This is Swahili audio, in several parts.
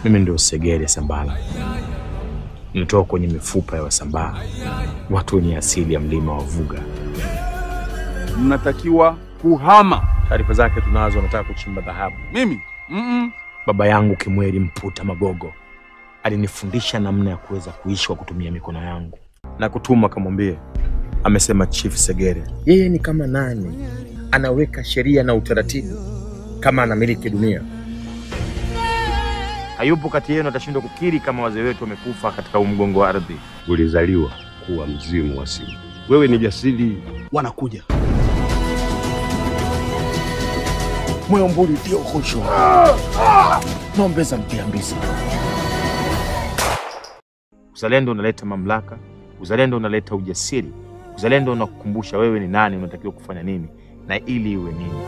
Mimi ndio Segere Sambala, nitoka kwenye mifupa ya Wasambaa, watu wenye asili ya mlima wa Vuga. Mnatakiwa kuhama. Taarifa zake tunazo, anataka kuchimba dhahabu. Mimi mm Baba yangu Kimweri Mputa Magogo alinifundisha namna ya kuweza kuishi kwa kutumia mikono yangu, na kutuma kamwambie, amesema Chief Segere yeye ni kama nani, anaweka sheria na utaratibu kama anamiliki dunia. Hayupo kati yenu atashindwa kukiri kama wazee wetu wamekufa katika umgongo wa ardhi. Ulizaliwa kuwa mzimu wa simu. Wewe ni jasiri. Wanakuja. moyo mburi ndio kosho nombeza mpiambisa. Uzalendo unaleta mamlaka, uzalendo unaleta ujasiri, uzalendo unakukumbusha wewe ni nani, unatakiwa kufanya nini na ili iwe nini.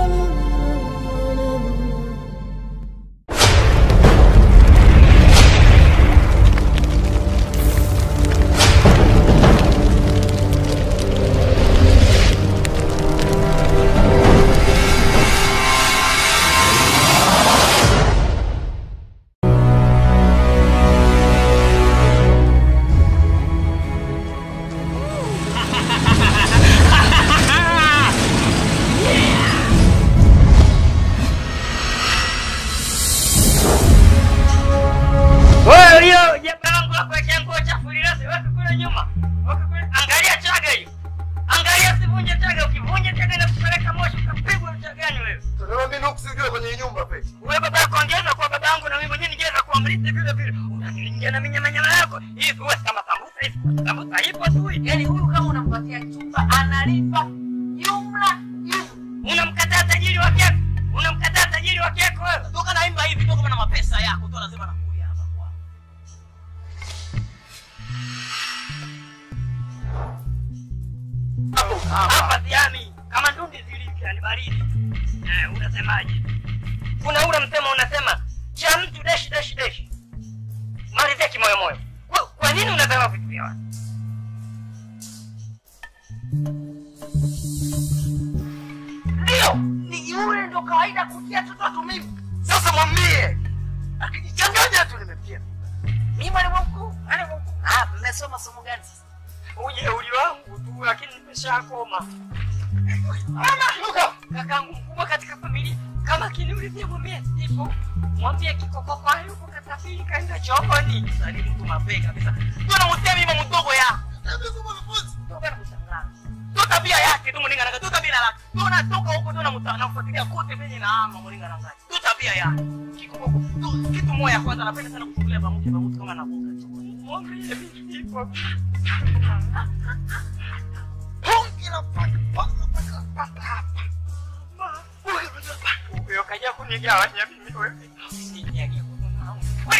Wewe hiyo jaba langu hapo ya nguo chafu lilasi weka kule nyuma. Weka kule. Angalia chaga hiyo. Angalia usivunje chaga, ukivunja chaga na kupeleka moshi utapigwa chagani wewe. Sasa mimi nukusijue kwenye nyumba pe. Wewe baba yako ongeza kwa baba yangu na mimi mwenyewe ningeza kwa mrithi vile vile. Unaniingia na minyama nyama yako. Hivi wewe kama sambusa hivi. Sambusa ipo tu. hii. Yaani huyu kama unampatia chumba analipa jumla jumla. Unamkataa tajiri wa keko. Unamkataa tajiri wa keko wewe. Toka naimba hivi toka na mapesa yako tu lazima nakuja hapa kwa. Hapa ziami kama ndundi zilivyo ni baridi. Eh, unasemaje? Kuna ule msemo unasema cha mtu deshi deshi deshi. Malizia kimoyo moyo. Kwa, kwa nini unasema vitu vya watu? Ndio, ni yule ndo kawaida kutia toto mimi. Sasa mwambie. Akijichanganya tu nimemtia. Mimi mwalimu mkuu, mwalimu mkuu. Ah, mmesoma somo gani sasa? Ujeuri wangu tu lakini nimeshakoma. Mama, Luka, kakangu mkubwa katika familia kama kiniulizia mwambie sipo. Mwambie kikokoko hayupo katafiri kaenda chooni. Salimu mtu mapema kabisa. Ndio namtia mimi mdogo yako. Ndio bana kushangaa. Ndio tabia yake tu mlinga nanga, ndio tabia lake. Ndio natoka huko ndio namta nafuatilia kote venye na ama mlinga nanga. Ndio tabia yake. Kikokoko. Ndio kitu moja kwanza anapenda sana kuchukulia pamoja na mtu kama anavuka chooni. Mwambie mimi sipo. Hongera paka paka paka paka hapa. Huyo kaja kunigawanya mimi wewe. Usiniage kwa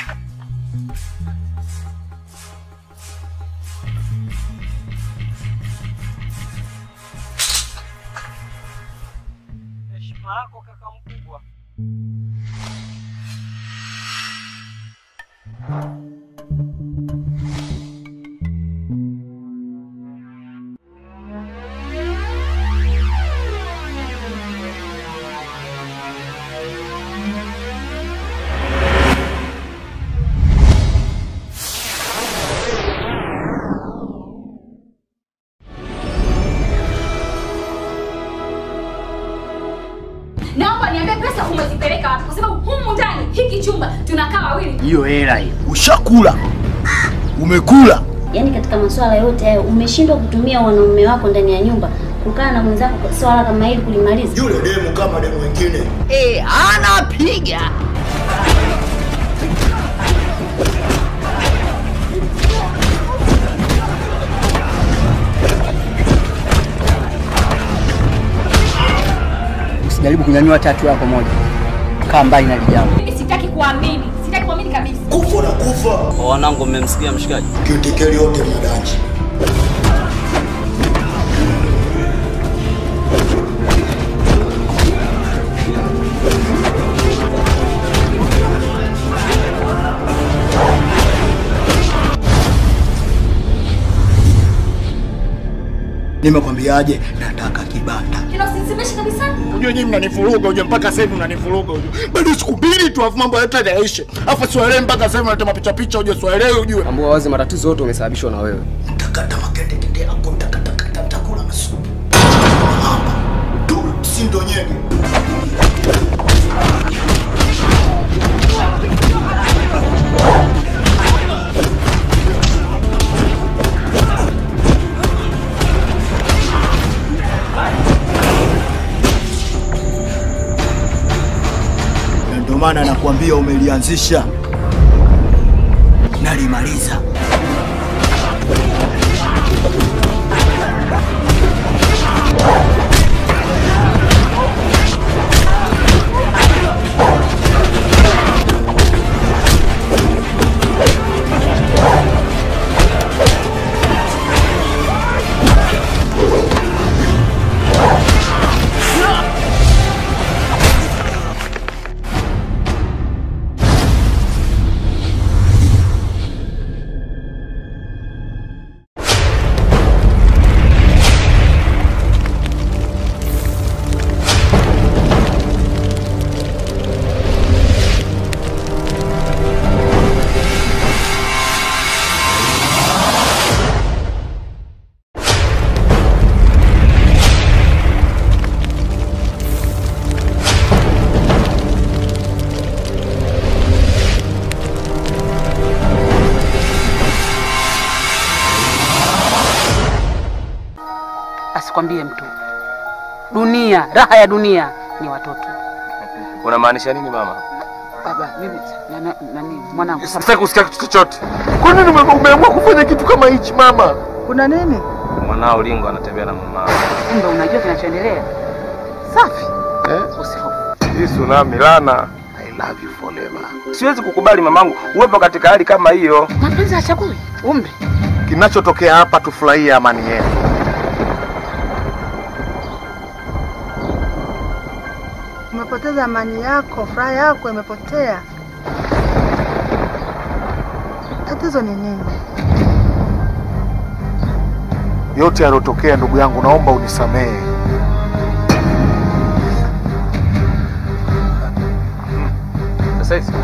Heshima yako kaka mkubwa. Naomba niambie pesa umezipeleka wapi? Kwa sababu humu ndani hiki chumba tunakaa wawili. Hiyo hela hiyo. Ushakula. Umekula. Yaani katika masuala yote hayo umeshindwa kutumia wanaume wako ndani ya nyumba kukaa na mwenzako kwa swala kama hili kulimaliza. Yule demu kama demu wengine. Eh, anapiga. Usijaribu kunyanyua tatu yako moja. Kaa mbali na lijambo. Mimi sitaki kuamini. Sitaki kuamini kabisa. Kufa na kufa. Wanangu, mmemsikia mshikaji? Kitikeli yote mnadanji. Nimekwambiaje? Nataka kibanda. Kila usinisemeshe kabisa. Unajua nyinyi mnanivuruga, unajua mpaka sasa hivi mnanivuruga unajua. Bado siku mbili tu afu mambo yote yaishe. Afu siwaelewi mpaka sasa hivi mnatema picha picha unajua siwaelewi unajua. Tambua wazi matatizo yote umesababishwa na wewe. Takata makete kete yako takata kata takula na supu. Tu si ndo nyege. Na Ndio maana nakwambia umelianzisha nalimaliza. Asikwambie mtu. Dunia, raha ya dunia ni watoto. Unamaanisha nini mama? Baba, mimi na- na- nani mwanangu Sitaki kusikia kitu chochote. Kwa nini ume- umeamua kufanya kitu kama hichi mama? kuna nini? Mwanao Lingo anatembea na mama. Kumbe unajua kinachoendelea. Safi. Eh? Usihofu. Hii tsunami lana. I love you forever. Siwezi kukubali mamangu uwepo katika hali kama hiyo. Mapenzi hachagui umri. Kinachotokea hapa tufurahie amani yetu. Umepoteza amani yako, furaha yako imepotea. Tatizo ni nini? Yote yaliyotokea ndugu yangu, naomba unisamehe. Sasa hizi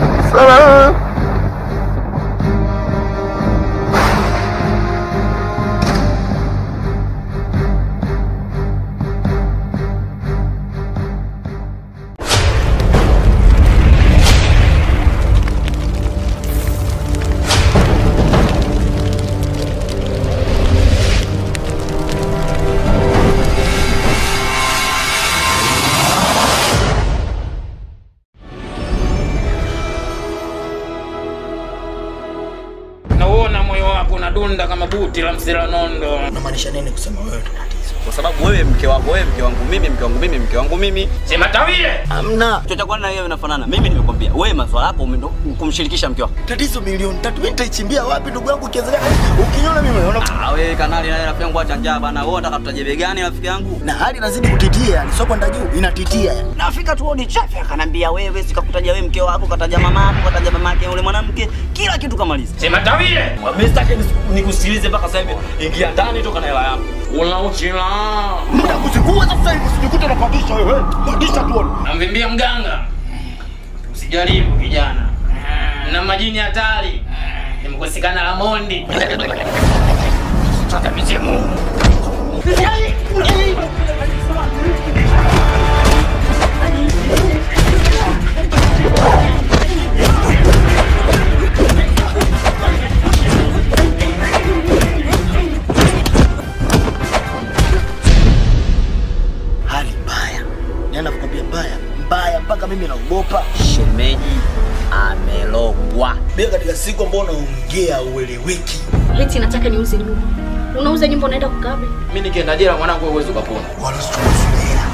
Nauona moyo wako unadunda kama buti la msela nondo. Unamaanisha nini kusema wewe ndo tatizo? kwa sababu wewe mke wako, wewe mke wangu mimi, mke wangu mimi, mke wangu mimi. Sema tawile. Hamna. Chocha kwani na wewe unafanana. Mimi nimekwambia wewe maswala yako umeenda kumshirikisha mke wako. Tatizo milioni tatu mimi nitaichimbia wapi ndugu yangu kiwezekana? Ukiniona mimi unaona Ah, wewe kanali na rafiki yangu acha njaa bana. Wewe unataka tutajebe gani rafiki yangu? na hali inazidi kutitia, yani sio kwenda juu, inatitia yani. Nafika tu ni chafi akanambia wewe sikakutaja wewe mke wako, kataja mama yako, kataja mama yake yule mwanamke, kila kitu kamaliza. Sema tawile. Mimi sitaki nis- nikusikilize mpaka sasa hivi. Ingia ndani toka na hela yako. Unauchila. Muda kuzingua sasa hivi usijikute unapandisha wewe. Pandisha tuone. Namvimbia mganga. Usijaribu kijana. Na majini hatari. Nimekosekana la mondi. Tata mizimu. Hali mbaya. Yaani nakwambia mbaya, mbaya mpaka mimi naogopa. Shemeji amelogwa. Bila katika siku ambayo unaongea ueleweki. Leti nataka niuze nyumba. Unauza nyumba unaenda kukabe? Mimi nikienda jela mwanangu wewe uweze ukapona. Wanazotumafilia.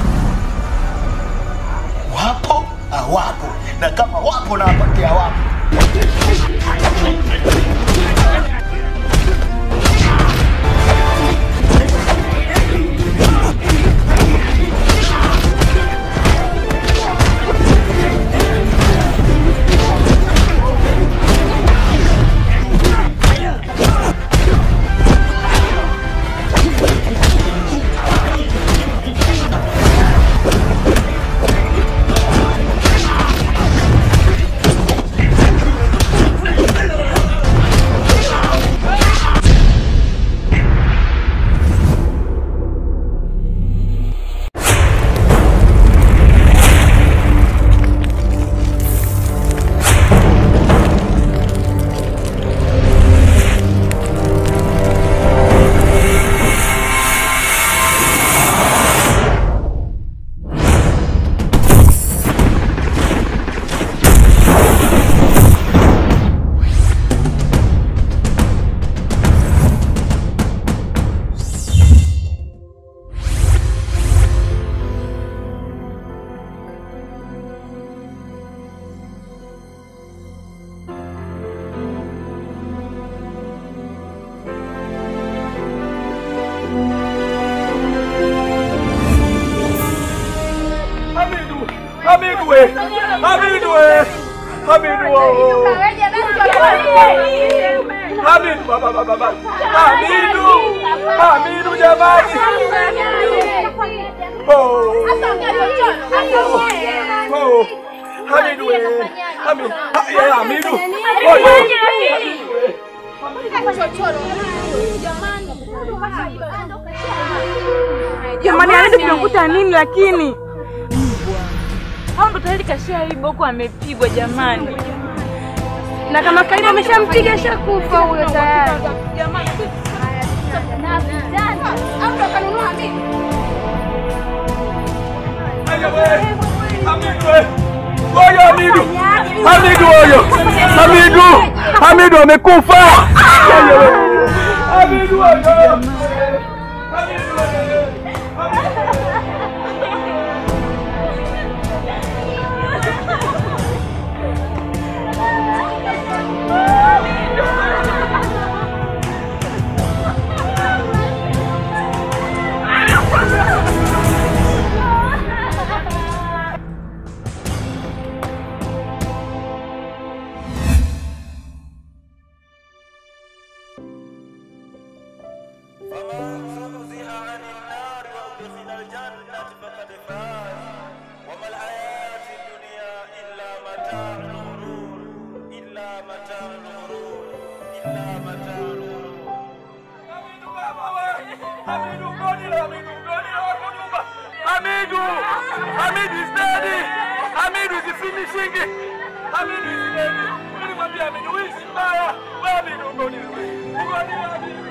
Wapo? Hawapo. Na kama wapo na wapatia wapo. Hamidu oh. Hamidu baba baba baba. Hamidu. Hamidu jamani. Oh. Oh. Hamidu we. Hamidu. Ha- ya, Hamidu. Oh, yo. Jamani, anaenda kumkuta nini lakini? Hao ndo tayari kashaiba huko amepigwa jamani. Na kama kaidi ameshampiga shakufa huyo tayari. Oyo Hamidu. Hamidu oyo. Hamidu. Hamidu amekufa. Oyo. Hamidu oyo. Hamidu. Hamidu is dead. Hamidu is finishing. Hamidu is dead. Nilimwambia Hamidu wewe si mbaya. Wewe Hamidu ngoni. Ngoni Hamidu.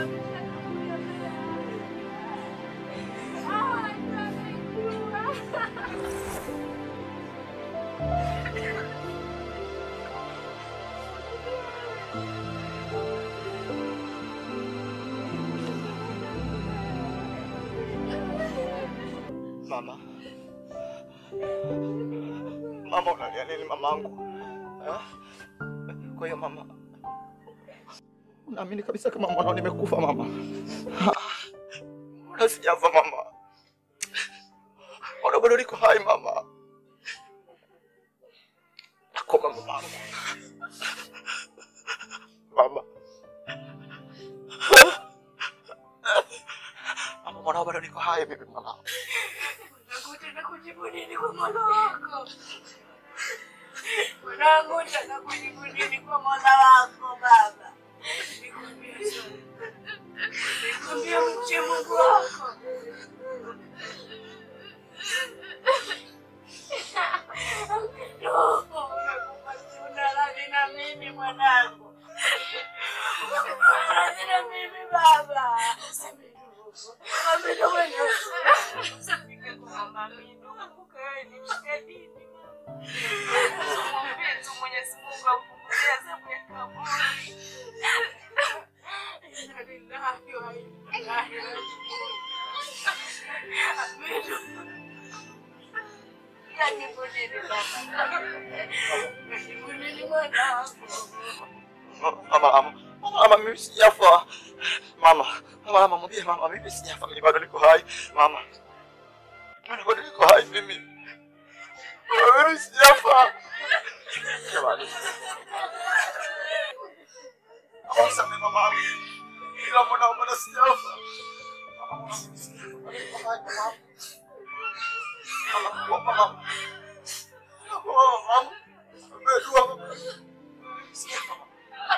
Mama, mama, unalia nini mamangu? Eh? Kwa hiyo mama, unaamini kabisa kama mwanao nimekufa mama? Mbona sijafa mama? Mbona bado niko hai mama? Nakoma mamangu. Mama. Mama, mwanao bado niko hai mimi mwanao. Nakutaka kujibu nini kwa mola wako? Mwanangu, nataka kujibu nini kwa mola wako baba? Nikwambie sana. Nikwambie mche Mungu wako. No, umekufa si una radhi na mimi mwanangu. Umekufa una radhi na mimi baba. Amina mwanangu. Usifike kwa mama Amina. Ukae nishike dini. Mwambie tu Mwenyezi Mungu akupunguzie adhabu ya kaburi. Inna lillahi wa inna ilaihi rajiun. Amina. Yajibu nini baba? Yajibu nini mwanangu? Mama, mama, mama, mimi sijafa. Mama, mama, mama, mwambie mama, mimi sijafa, mimi bado niko hai. Mama, mimi bado niko hai mimi. Mama, Mimi sijafa. Jamani. Awasame mama. Ila mbona mbona sijafa? Mama, mama, mimi sijafa, bado niko hai mama. Mama, kuomba mama. Kuomba mama. Umedua mama. Sijafa mama.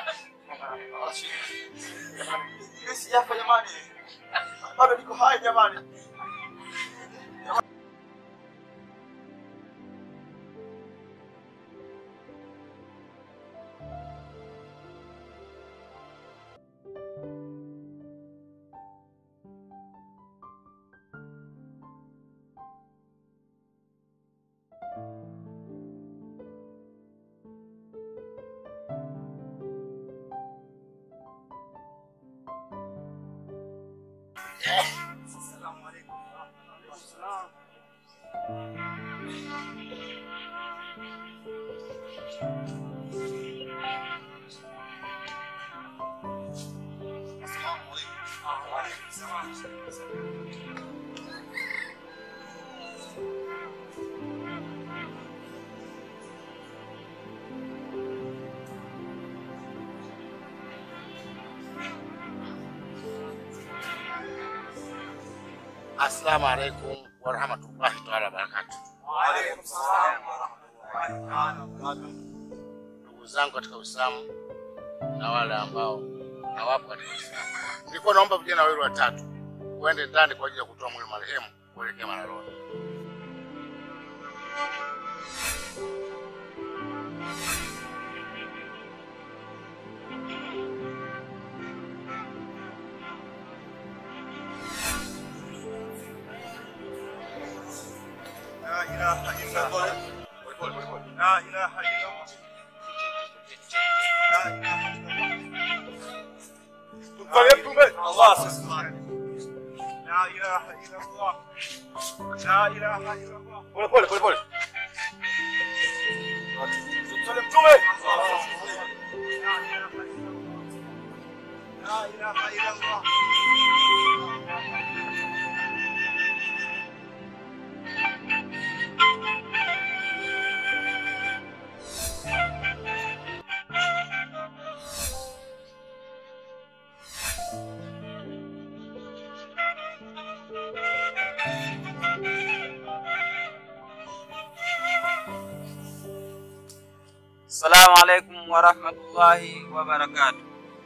Mimi sijafa jamani, bado niko hai jamani. Assalamu alaikum warahmatullahi taala wabarakatu. Ndugu zangu katika Uislamu na wale ambao hawapo katika Uislamu, nilikuwa naomba vijana wawili watatu uende ndani kwa ajili ya kutoa mwili marehemu kuelekea Mararoni. La ilaha illallah. La ilaha illallah. La ilaha illallah. Tumsalie Mtume. Allah asifiwe. La ilaha illallah. La ilaha illallah. Pole pole pole pole. Tumsalie Mtume. La ilaha illallah. Assalamu alaikum warahmatullahi wabarakatuh.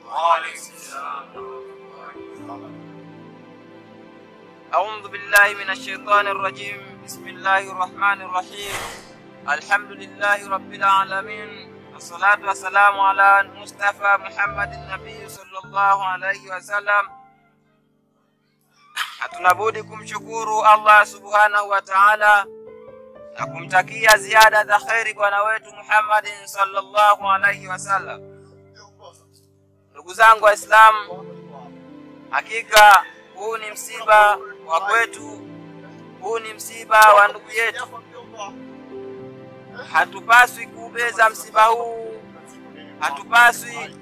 أعوذ بالله من الشيطان الرجيم بسم الله الرحمن الرحيم الحمد لله رب العالمين والصلاة والسلام على المصطفى محمد النبي صلى الله عليه وسلم hatuna budi kumshukuru Allah subhanahu wa ta'ala na kumtakia ziada za kheri bwana wetu Muhammadin sallallahu alaihi wasallam. Ndugu zangu Waislamu, hakika huu ni msiba wa kwetu, huu ni msiba wa ndugu yetu. Hatupaswi kuubeza msiba huu, hatupaswi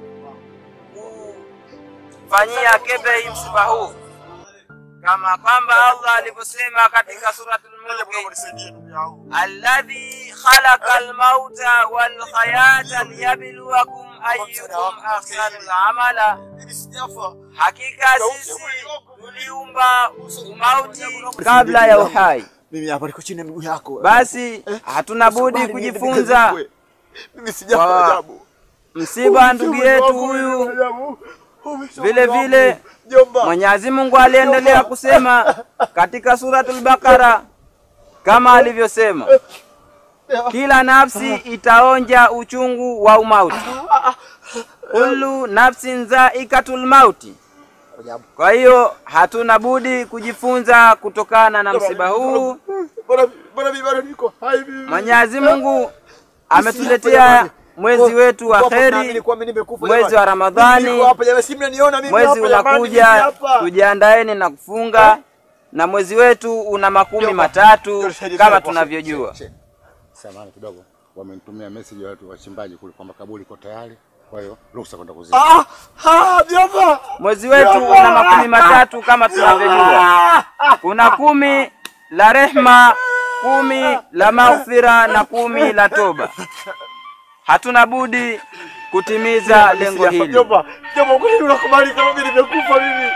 kufanyia kebei msiba huu, kama kwamba Allah alivyosema katika suratul Mulk, alladhi khalaqa almauta wal hayata liyabluwakum ayyukum ahsanu amala, hakika sisi tuliumba umauti kabla ya uhai. Mimi hapa niko chini ya miguu yako. Basi hatuna budi kujifunza Mimi sijafa kwa ajabu. msiba wa ndugu yetu huyu. Vile vile Mwenyezi Mungu aliendelea kusema katika suratul Baqara kama alivyosema, kila nafsi itaonja uchungu wa umauti, kullu nafsin zaikatul mauti. Kwa hiyo hatuna budi kujifunza kutokana na msiba huu. Bwana mimi bado niko hai mimi. Mwenyezi Mungu ametuletea mwezi wetu wa kheri, mwezi wa Ramadhani, Niko hapa jamani, si mnaniona mimi mwezi hapa jamani, mimi unakuja, hapa. tujiandaeni na kufunga, na mwezi wetu una makumi matatu kama tunavyojua. Samahani kidogo, wamenitumia message watu wachimbaji kule kwamba kaburi iko tayari, kwa hiyo ruhusa kwenda kuzika. Ah, ah, mjomba. Mwezi wetu una makumi matatu kama tunavyojua. Kuna kumi la rehma, kumi la maghfira na kumi la toba. Hatuna budi kutimiza lengo hili. Mjomba, mjomba, kwa nini unakubali kama mimi nimekufa mimi?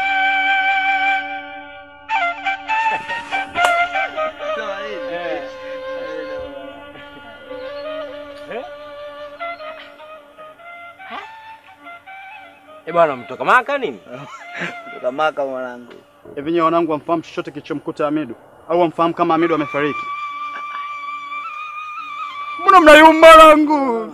Eh bwana, mtoka Maka nini? Kutoka Maka mwanangu. Hivi nyewe wanangu wamfahamu chochote kilichomkuta Hamidu au wamfahamu kama Hamidu amefariki? Mbona mnayumba langu?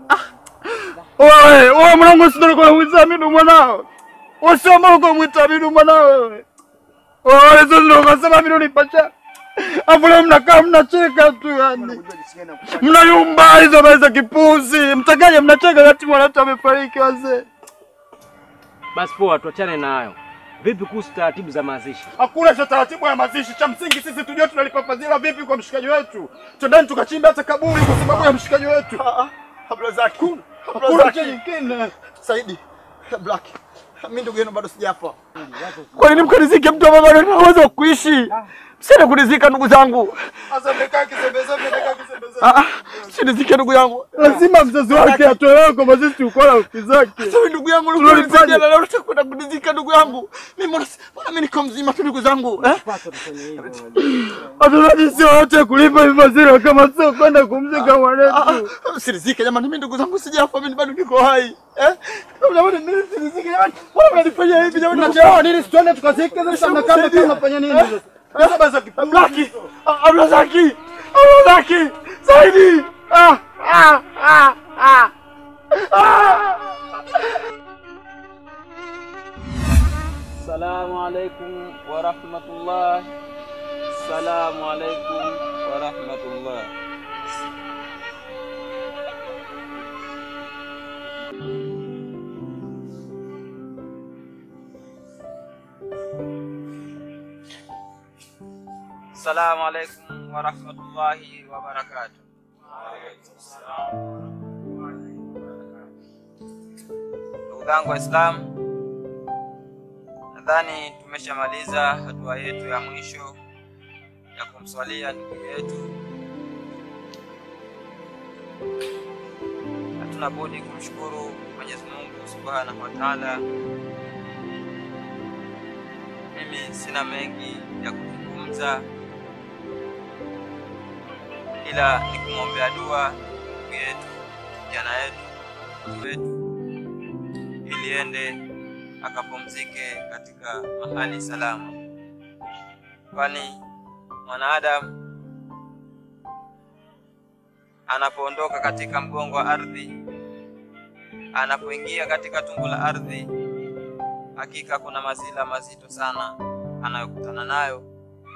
Wewe, wewe mwanangu sio ndio kumwita Hamidu mwanao? Wewe sio mbona kumwita Hamidu mwanao wewe? Wewe sio ndio unasema Hamidu ni pacha? Afu leo mnakaa mnacheka tu yani. Mnayumba hizo habari za kipuzi. Mtakaje mnacheka wakati mwanatu amefariki wazee? Basi poa, tuachane na hayo. Vipi kuhusu taratibu za mazishi? Hakuna cha taratibu ya mazishi. Cha msingi sisi tujue tunalipa fadhila vipi kwa mshikaji wetu. Twendeni tukachimba hata kaburi kwa sababu ya mshikaji wetu. Habla zake. Habla Hakuna zake. cha nyingine. Saidi, Black. Mimi ndugu yenu bado sijafa. Kwa nini mkanizike mtu ambaye bado ana uwezo wa kuishi? Msiende kunizika ndugu zangu. Sasa mmekaa kisembeze, mmekaa kisembeze. Ah, ah, msinizike ndugu yangu. Lazima mzazi wake atolewe kwa mazishi tuko na uki zake. Sasa ndugu yangu Tunalifanya. ulikuwa na leo unataka kwenda kunizika ndugu yangu. Mimi mbona mbona mimi niko mzima tu ndugu zangu, eh? Hatunaji sio wote kulipa hivi fadhila kama sio kwenda kumzika mwanetu. Msinizike jamani, mimi ndugu zangu sijafa, mimi bado niko hai. Eh? Jamani, mimi msinizike jamani. Mbona mnanifanyia hivi jamani? Tunachelewa nini? Situende tukazike sasa mnakaa mnakaa mnafanya nini sasa? Sasa basi kipuzi. Blaki. Abrazaki. Abrazaki. Saidi. Ah, ah, ah, ah. Ah. Assalamu alaikum wa rahmatullah. Assalamu alaikum wa rahmatullah. Assalamu alaikum wa rahmatullahi wa barakatuh. Ndugu zangu Waislamu, nadhani tumeshamaliza hatua yetu ya mwisho ya kumswalia ndugu yetu. Hatuna budi kumshukuru Mwenyezi Mungu Subhanahu wa Ta'ala. Mimi sina mengi ya kuzungumza, ila ni kumwombea dua ndugu yetu, kijana yetu, mtu wetu, ili ende akapumzike katika mahali salama, kwani mwanadamu anapoondoka katika mgongo wa ardhi, anapoingia katika tumbo la ardhi, hakika kuna mazila mazito sana anayokutana nayo.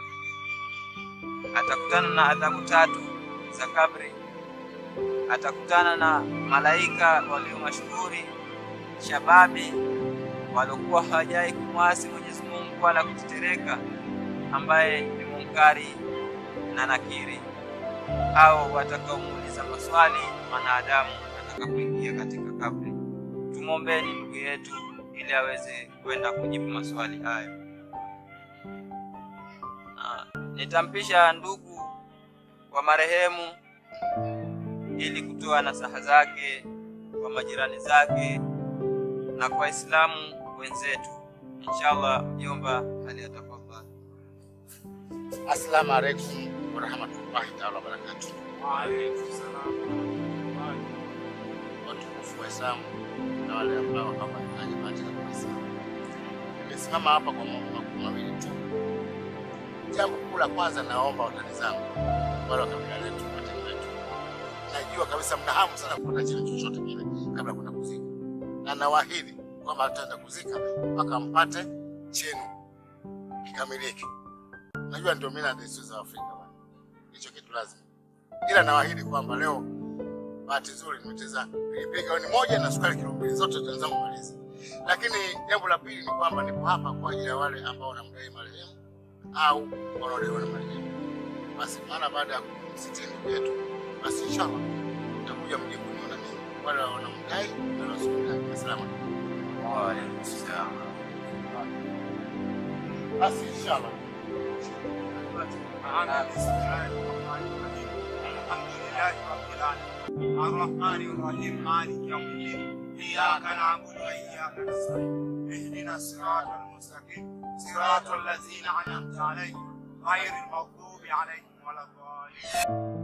Atakutana na adhabu tatu za kabri, atakutana na malaika walio mashuhuri, shababi waliokuwa hawajai kumwasi Mwenyezi Mungu wala kutetereka, ambaye ni Munkari na Nakiri, au watakaomuuliza maswali mwanadamu atakapoingia katika kabri. Tumwombeni ndugu yetu ili aweze kwenda kujibu maswali hayo. Na nitampisha ndugu wa marehemu ili kutoa nasaha zake kwa majirani zake na kwa Waislamu wenzetu. Inshallah, mjomba aliyatafadhali. Assalamu alaikum warahmatullahi taala wabarakatuh. Watukufu Waislamu na wale ambao hawafanya bahati za Waislamu, nimesimama hapa kwa mambo makuu mawili tu. Jambo kuu la kwanza, naomba watani zangu wale wa kabila letu, watani wetu, najua kabisa mna hamu sana kupata chile chochote kile kabla ya kwenda kuzika, na nawaahidi kwamba hataenda kuzika mpaka mpate chenu kikamilike. Najua ndio mila na desturi za Afrika bwana, hicho kitu lazima, ila nawaahidi kwamba leo bahati nzuri nimecheza pilipili gauni moja na sukari kilo mbili, zote tunaweza kumaliza. Lakini jambo la pili ni kwamba nipo hapa kwa ajili ya wale ambao wanamdai marehemu au wanaodaiwa na marehemu. Basi mara baada ya kumsitiri ndugu yetu, basi inshallah mtakuja mje kuniona mimi, wale wanaomdai na wale wasiomdai. Asalamu alaykum. Wa alaykum salaam. Basi inshallah الرحمن الرحيم مالك يوم الدين إياك نعبد وإياك نستعين اهدنا الصراط المستقيم صراط الذين أنعمت عليهم غير المغضوب عليهم ولا الضالين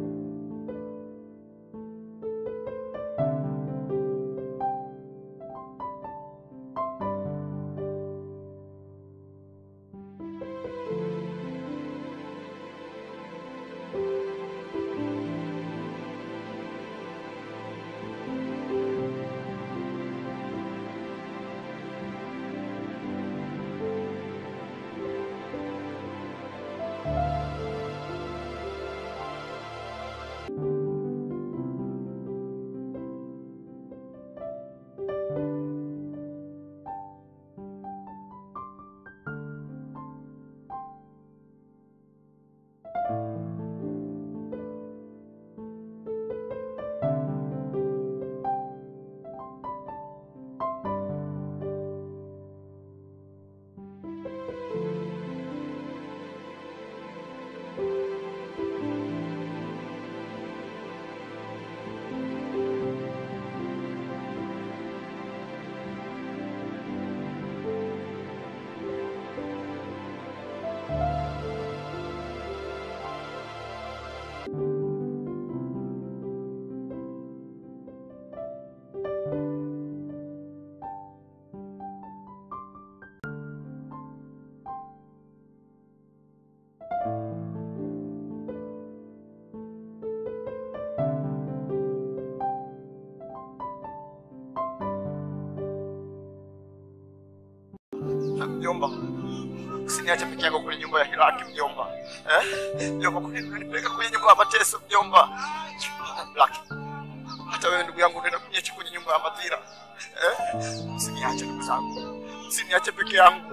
Mjomba, usiniache peke yako kwenye nyumba ya Hilaki mjomba. Eh? Mjomba, kwa nini unanipeleka kwenye nyumba ya mateso mjomba? Laki. Hata wewe ndugu yangu unaenda kuniacha kwenye nyumba ya madhira. Eh? Usiniache ndugu zangu. Usiniache peke yangu.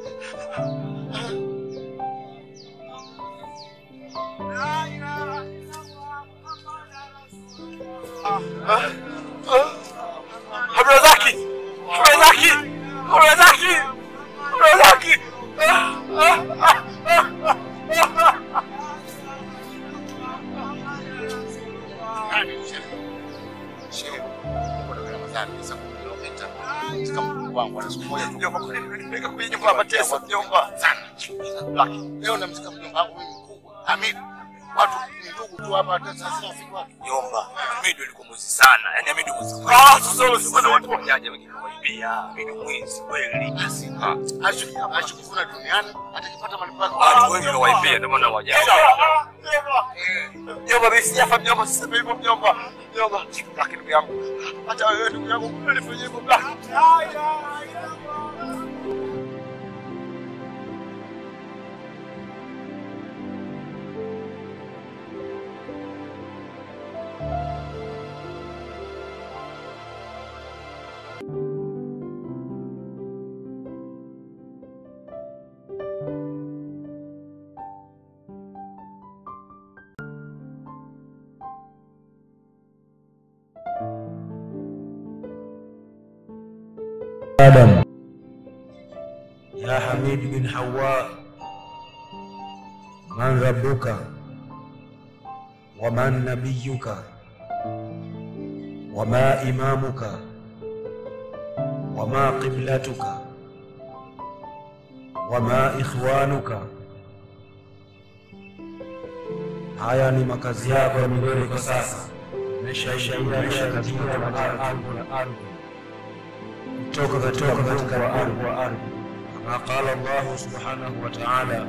Ah, ah, ah. Abdulrazaki! Abdulrazaki! Abdulrazaki! Abdulrazaki! Ah, ah, ah, ah, ah. Nani shehe? Shehe, niko na Ramadhani sasa kilomita katika mkuu wangu ana siku moja tu. Mjomba, kwa nini unanipeleka kwenye nyumba ya mateso mjomba? Sana. Laki. Leo namzika mjomba wangu mimi mkubwa. Hamid. Watu ni ndugu tu hapa hata sasa siku watu. Mjomba, Hamidu alikuwa mwizi sana. Yaani Hamidu mwizi. Ah, sasa unasema na watu wajaje wengine kuibia. Hamidu mwizi kweli. Basi. Ashi ashikufuna duniani atakipata malipo yake. Watu wengi waibia ndio maana wajaje. Mjomba, mimi sijafa mjomba, siseme hivyo mjomba. Mjomba, lakini ndugu yangu, hata wewe ndugu yangu unanifanyia hivyo black. آدم يا حميد بن حواء من ربك ومن نبيك وما إمامك وما قبلتك وما إخوانك haya ni makazi yako ya milele kwa sasa umeshaishaisha katika ardhi kutoka katika katika ardhi wa ardhi kama qala Allah subhanahu wa ta'ala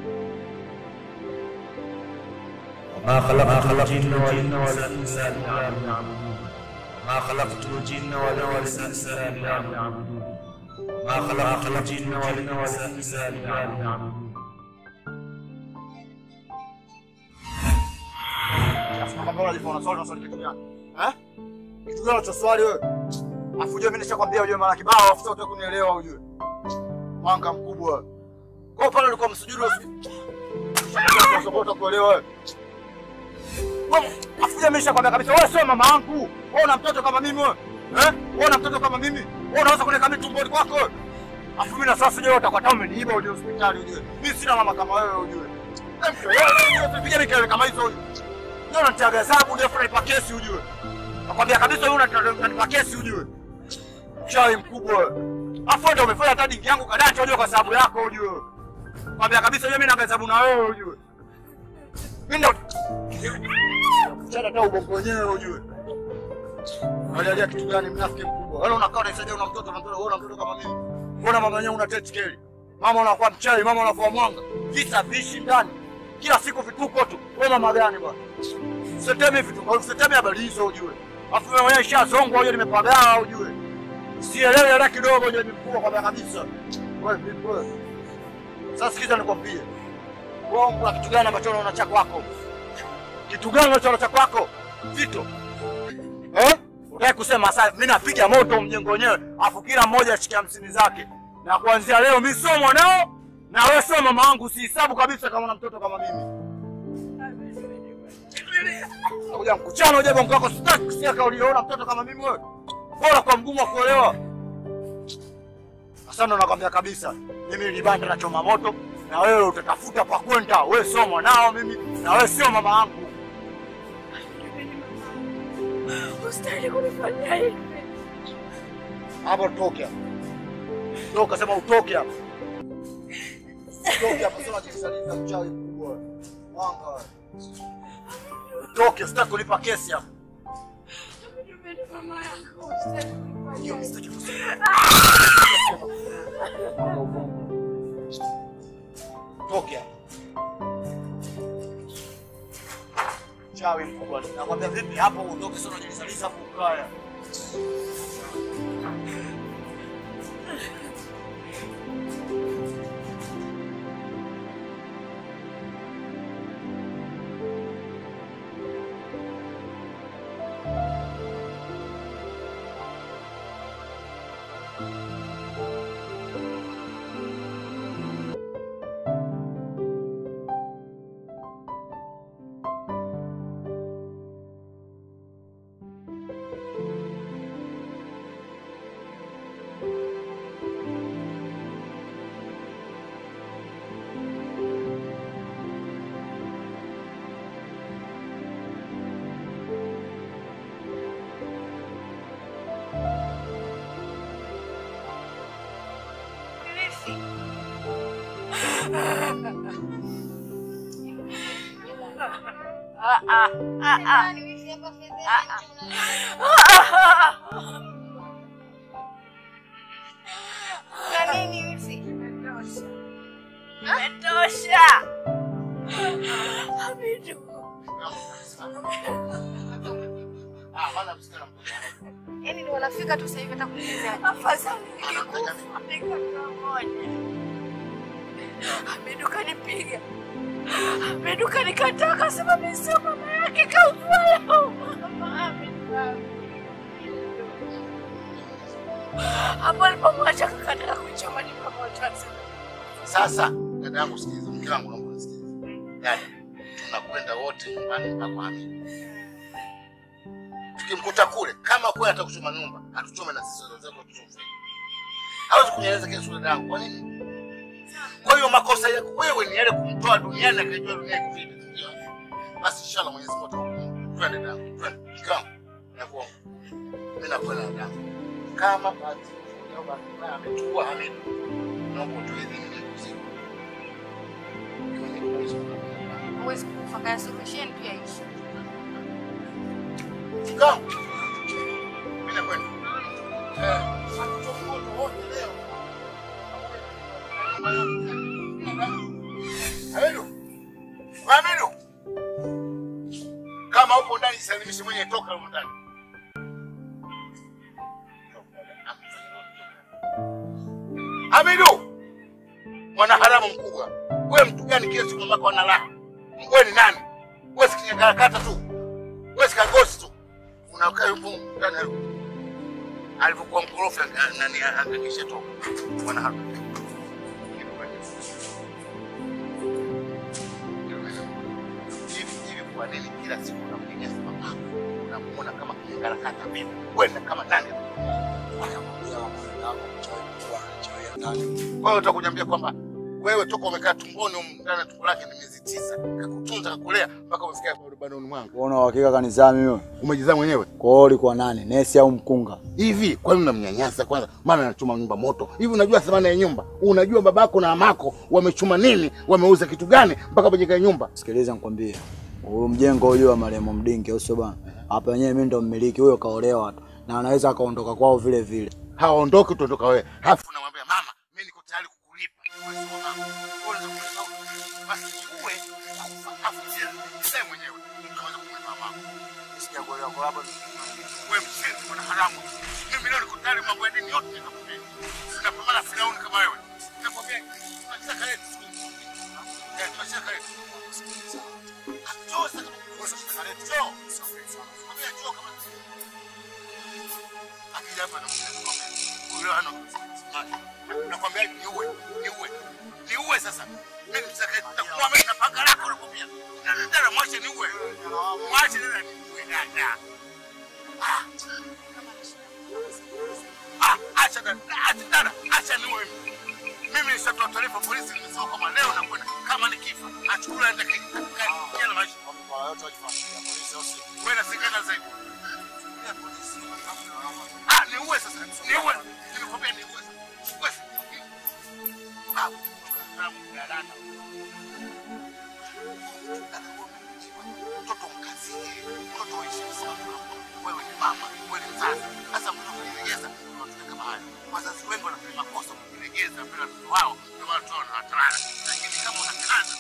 وما خلقت الجن والانس الا ليعبدون وما خلقت الجن والانس الا ليعبدون وما خلقت الجن والانس الا ليعبدون Kama unajifanya unaswali unaswali kitu gani? Eh? Kitu gani unachoswali wewe? Afu ujue mimi nishakwambia ujue mara kibao afu sasa utaki kunielewa ujue. Mwanga mkubwa. Kwa pale ulikuwa msujudu usi. Sasa kuelewa wewe. Wewe afu ujue mimi nishakwambia kabisa wewe sio mama yangu. Wewe una mtoto kama mimi wewe. Eh? Wewe una mtoto kama mimi. Wewe unaweza kuniweka mimi tumboni kwako wewe. Afu mimi na sasa ujue utakuwa kama umeniiba uje hospitali ujue. Mimi sina mama kama wewe ujue. Wewe usipige mikelele kama hizo ujue. Ndio unanitia gazabu ndio unanipa kesi ujue. Nakwambia kabisa wewe unanipa kesi ujue. Chawi mkubwa. Afu ndio umefanya hata dingi yangu kadata ujue kwa sababu yako ujue. Nakwambia kabisa wewe mimi na gazabu na wewe ujue. Mimi ndo Chana hata ubongo wenyewe ujue. Angalia kitu gani mnafiki mkubwa. Wewe unakaa unasaidia una mtoto na mtoto wewe una mtoto kama mimi. Mbona mama yenyewe una tetkeli? Mama unakuwa mchawi, mama unakuwa mwanga. Visa vishi ndani. Kila siku vituko tu. Wewe mama gani bwana? Usiteme vituko, usiteme habari hizo ujue. Afu wewe mwenyewe shazongwa ujue nimepagawa ujue. Sielewi hata kidogo ujue ni mkubwa kwa kabisa. Wewe vipi wewe? Sasa sikiza nikwambie. Wewe kuna kitu gani ambacho unaona cha kwako? Kitu gani unachoona cha kwako? Vito. Eh? Unataka kusema sasa mimi napiga moto mjengo wenyewe, afu kila mmoja ashike hamsini zake. Na kuanzia leo mimi sio mwanao na wewe sio mama wangu, usihesabu kabisa kama na mtoto kama mimi. Kuja mkuchana uje bongo wako sitaki kusikia kama uliona mtoto kama mimi wewe. Bora kwa mgumu wa kuolewa. Sasa ndo nakwambia kabisa, mimi nilibanda na choma moto na wewe utatafuta pa kwenda. Wewe sio mwanao mimi na wewe sio mama yangu. Ustahili kunifanyia hivi. Hapo toke hapo. Toka sema utoke hapo. Toke hapo sema jisaliza mchawi mkubwa. Mwanga. wewe. Utoke sitaki kulipa kesi hapo. Mimi mama yangu. Ustahili kunifanyia hivi. Toke hapo. Chawi mkubwa. Nakwambia vipi hapo uondoke sio unajisaliza hapo ukaya. Na nini wifi? Imetosha. Hamidu. Yaani ndio wanafika tu sasa hivi hata kuuliza. Afadhali ningekufa ningekuwa moja. Hamidu kanipiga. Hamidu kanikataa kasema mimi sio mama yake kaufala. Mama Hamidu. Hapo alipomwacha kakataka kuichoma ni pamoja. Sasa dada yangu, sikiliza, mke wangu naomba unisikilize. Dada, tunakwenda wote nyumbani mpaka Hamidi. Tukimkuta kule, kama kweli atakuchoma nyumba, atuchome na sisi wazazi tuchome. hawezi kunyeleza kesho dada yangu. Kwa nini? Kwa hiyo makosa yako wewe ni yale kumtoa duniani na kaitoa dunia iko vipi? Basi inshallah Mwenyezi Mungu atakupa. Twende dada yangu, twende. Kama nakuomba. Mimi nakwenda dada yangu. Kama bahati leo bahati mbaya ametua Hamid. Naomba utoe idhini ni usiku. Huwezi kufa kaya solution pia ishi. Kama mimi nakwenda. Eh, hatutoki moto wote leo. Hamidu. Hamidu. Kama upo ndani salimishe mwenye toka huko ndani. Hamidu. Mwana haramu mkubwa. Wewe mtu gani kila siku mamako ana raha? Wewe ni nani? Wewe si kinyakarakata tu. Wewe si kagosi tu. Unakaa yupo ndani ya alivyokuwa mkorofi anga- nani angekisha toka. Mwana haramu. Hivi hivi kwa nini kila siku unamnyanyasa mamako? Unamuona kama kinyakarakata vipi? Wewe ni kama nani? Kwa hiyo utakunyambia kwamba wewe toka umekaa tumboni humu ndani ya tumbo lake ni miezi tisa, kakutunza kakulea mpaka umefikia banoni mwangu. Una uhakika kanizaa mimi? Umejizaa mwenyewe? Kwa hiyo ulikuwa nani? Nesi au mkunga? Hivi kwa nini unamnyanyasa kwanza? Maana anachoma nyumba moto. Hivi unajua thamani ya nyumba? Unajua babako na mamako wamechuma nini? Wameuza kitu gani mpaka wajenga nyumba? Sikiliza nikwambie. Huyu mjengo huyu wa marehemu Mdingi, au sio bwana? Hapa wenyewe mimi ndo mmiliki, huyo kaolewa tu. Na anaweza akaondoka kwao vile vile. Haondoki utaondoka wewe. Halafu unamwambia mama, mimi niko tayari kukulipa. Wewe sio mama. Wewe unaweza kulipa. Basi uwe afu sasa mwenyewe unaweza kumlipa mama. Sijakuelewa kwa hapa. Wewe mshenzi mwana haramu. Mimi leo niko tayari mambo ya dini yote nikakupea. Sinapambana Firauni kama wewe. Nakwambia tunataka yetu. Eh, tunataka yetu. Njoo sasa kama tunataka yetu. Njoo. Nakwambia njoo kama akija hapa nakwambia huyo ana nakwambia niue niue niue sasa mimi msaka nitakuwa mimi na panga lako nakwambia dada mwache niue mwache dada niue dada Ah. Ah, acha dada acha dada acha niue mimi mimi nishatoa taarifa polisi nimesema kwamba leo nakwenda kama nikifa achukue aende kila maisha wewe na sikana zaidi Ah, niue sasa. Niue. Nimekwambia niue. Niue. Ah, na mdalana. Mtoto mkazie. Mtoto aishi sana. Wewe ni mama, wewe ni mzazi. Sasa mtoto kujilegeza unataka kama haya. Wazazi wengi wanafanya makosa kujilegeza mbele ya watoto wao ndio maana watoto wanatawala. Lakini kama unakaza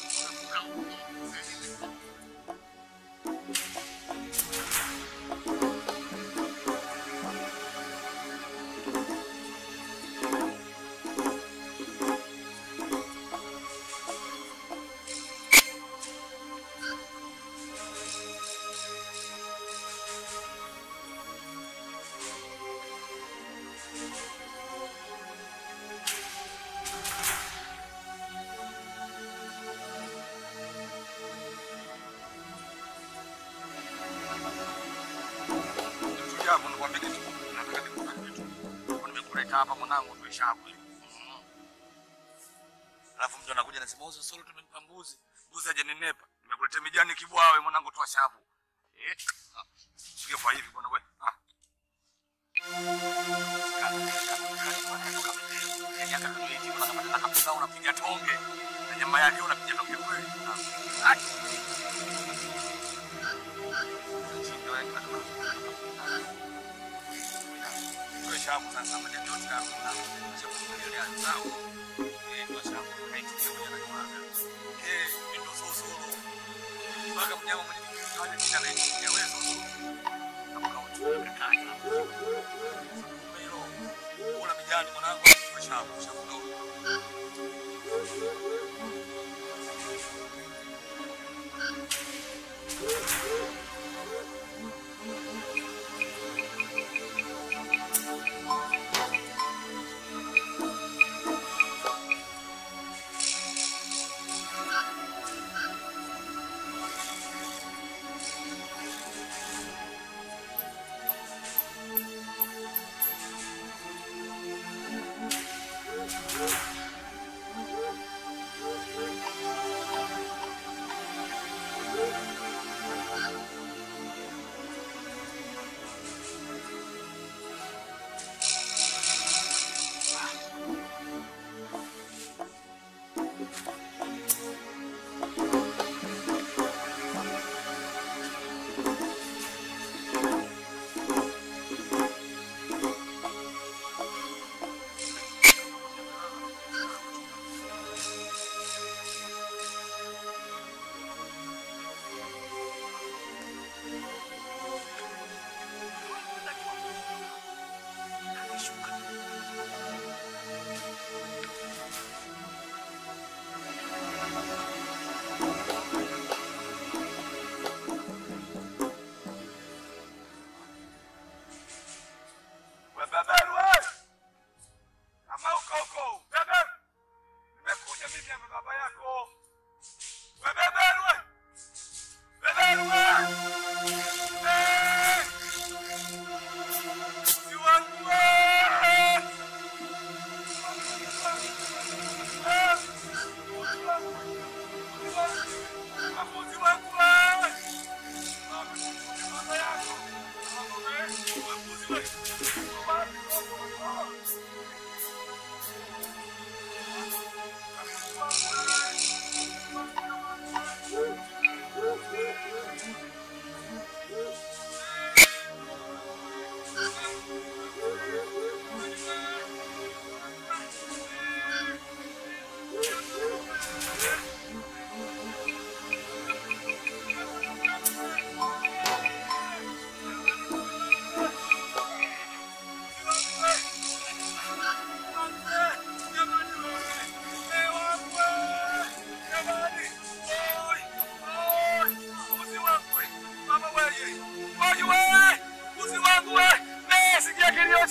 Jambo nikwambie kitu. Nataka nikupe kitu. Nimekuleta hapa mwanangu tuisha hapo. Alafu mtu anakuja anasema uso solo tumempa mbuzi. Mbuzi hajanenepa. Nimekuletea mijani kibwawe mwanangu toa shavu. Eh? ah, Sio kwa hivi bwana wewe. Ah. unapiga tonge na nyama yake unapiga tonge kweli. Ah. Shabu sasa majani yote hakuna. Shabu ile anzao. Eh, kwa shabu haitumia moja na kimanga. Eh, ndio sosoro. Mpaka mnyama mwenye kichwa cha kina na ya wewe sosoro. Kama kautu kaka. Mbelo. Kula mijani mwanangu kwa shabu, shabu ndio.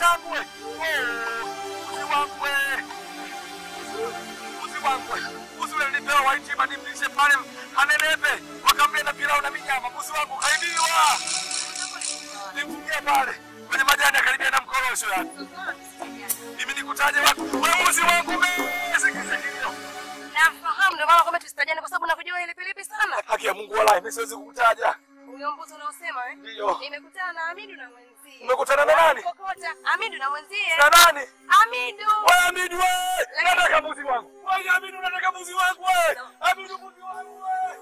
wangu we. Oh, mbuzi wangu we. Mbuzi wangu we. Mbuzi ule nilipewa waitima nimlishe pale anenepe wakamle na pilau na minyama. Mbuzi wangu kaibiwa. Nimfungie pale kwenye majani akaribia na mkorosho yani. Mimi nikutaje watu? Wewe mbuzi wangu we. Sikiza kilio. Nafahamu ndio maana kwamba tusitajane kwa sababu nakujua ile pilipi sana. Haki ya Mungu wallahi mimi siwezi kukutaja. Huyo mbuzi unaosema eh? Ndio. Nimekutana na Amidu na mwenzie. Umekutana na nani? Kokota. Amidu na mwenzie. Na nani? Amidu. Wewe Amidu wewe. Nataka mbuzi wangu. Wewe Amidu nataka mbuzi wangu wewe. Amidu mbuzi wangu wewe.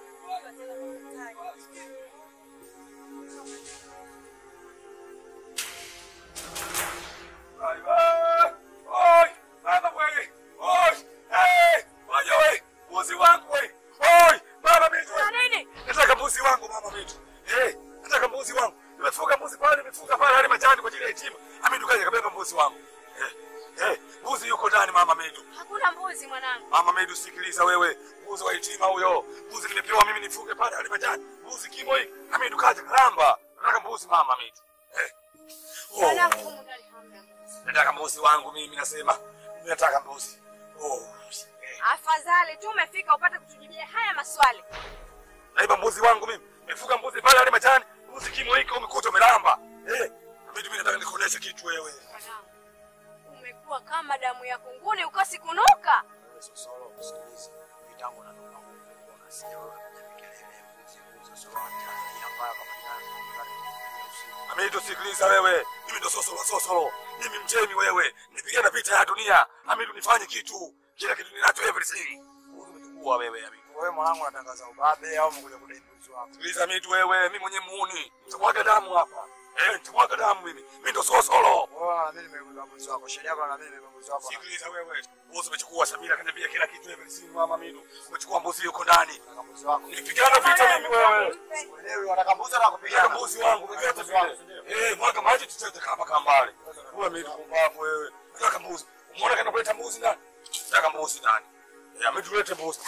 Oi, mama wewe. Oi, eh, ngoja wewe. Mbuzi wangu wewe. Oi, mama mimi. Nini? Nataka mbuzi wangu mama mimi. Eh, nataka mbuzi wangu. Nimefuga mbuzi pale, nimefuga pale hadi majani kwa ajili ya yatima. Amidu kaja kabeba mbuzi wangu. Eh, eh, mbuzi yuko ndani mama Medu. Hakuna mbuzi mwanangu. Mama Medu, sikiliza wewe, mbuzi wa yatima huyo. Mbuzi nimepewa mimi nifuge pale hadi majani. Mbuzi kimo hiki. Amidu kaja karamba. Nataka mbuzi mama Medu. Eh. Oh. Mwanangu humu ndani hamna mbuzi. Nataka mbuzi wangu mimi nasema. Mimi nataka mbuzi. Oh. Afadhali tu umefika upate kutujibia haya maswali. Naiba mbuzi wangu mimi. Nimefuga mbuzi pale hadi majani. Mbuzi kimo hiki umekuta umelamba. Eh. Amidu, mimi nataka nikuoneshe kitu wewe. Mwanangu. Umekuwa kama damu ya kunguni ukosi kunuka. Sosoro, sikiliza. Mitango na ndoka Mungu unasikia wewe kwenye kelele mbuzi mbuzi sio Tanzania mbaya kama jana. Amidu, sikiliza wewe. Mimi ndo sosolo sosolo. Mimi mjemi wewe. Nipigana vita ya dunia. Amidu, nifanye kitu. Kila kitu ninacho everything. Umechukua wewe Amidu. Wewe mwanangu unatangaza ubabe au umekuja kudai mbuzi wako? Sikiliza Amidu wewe, mimi mwenye muuni. Nitamwaga damu hapa. Eh, nitamwaga damu mimi. Mimi ndo sosolo. Wewe na mimi nimekuja mbuzi wako. Sheria yako na mimi nimekuja mbuzi wako. Sikiliza wewe. Mbuzi umechukua Samira kaniambia kila kitu everything mama Amidu. Umechukua mbuzi yuko ndani. Mbuzi wako. Nipigana vita mimi wewe. Wewe unataka mbuzi na kupigana. Nataka mbuzi wangu vyovyote vile. Eh, mwaga maji tucheze kama kambale. Wewe Amidu kumbavu wewe. Nataka mbuzi. Umeona kana kuleta mbuzi ndani? Nataka mbuzi ndani. Eh, Amidu lete mbuzi.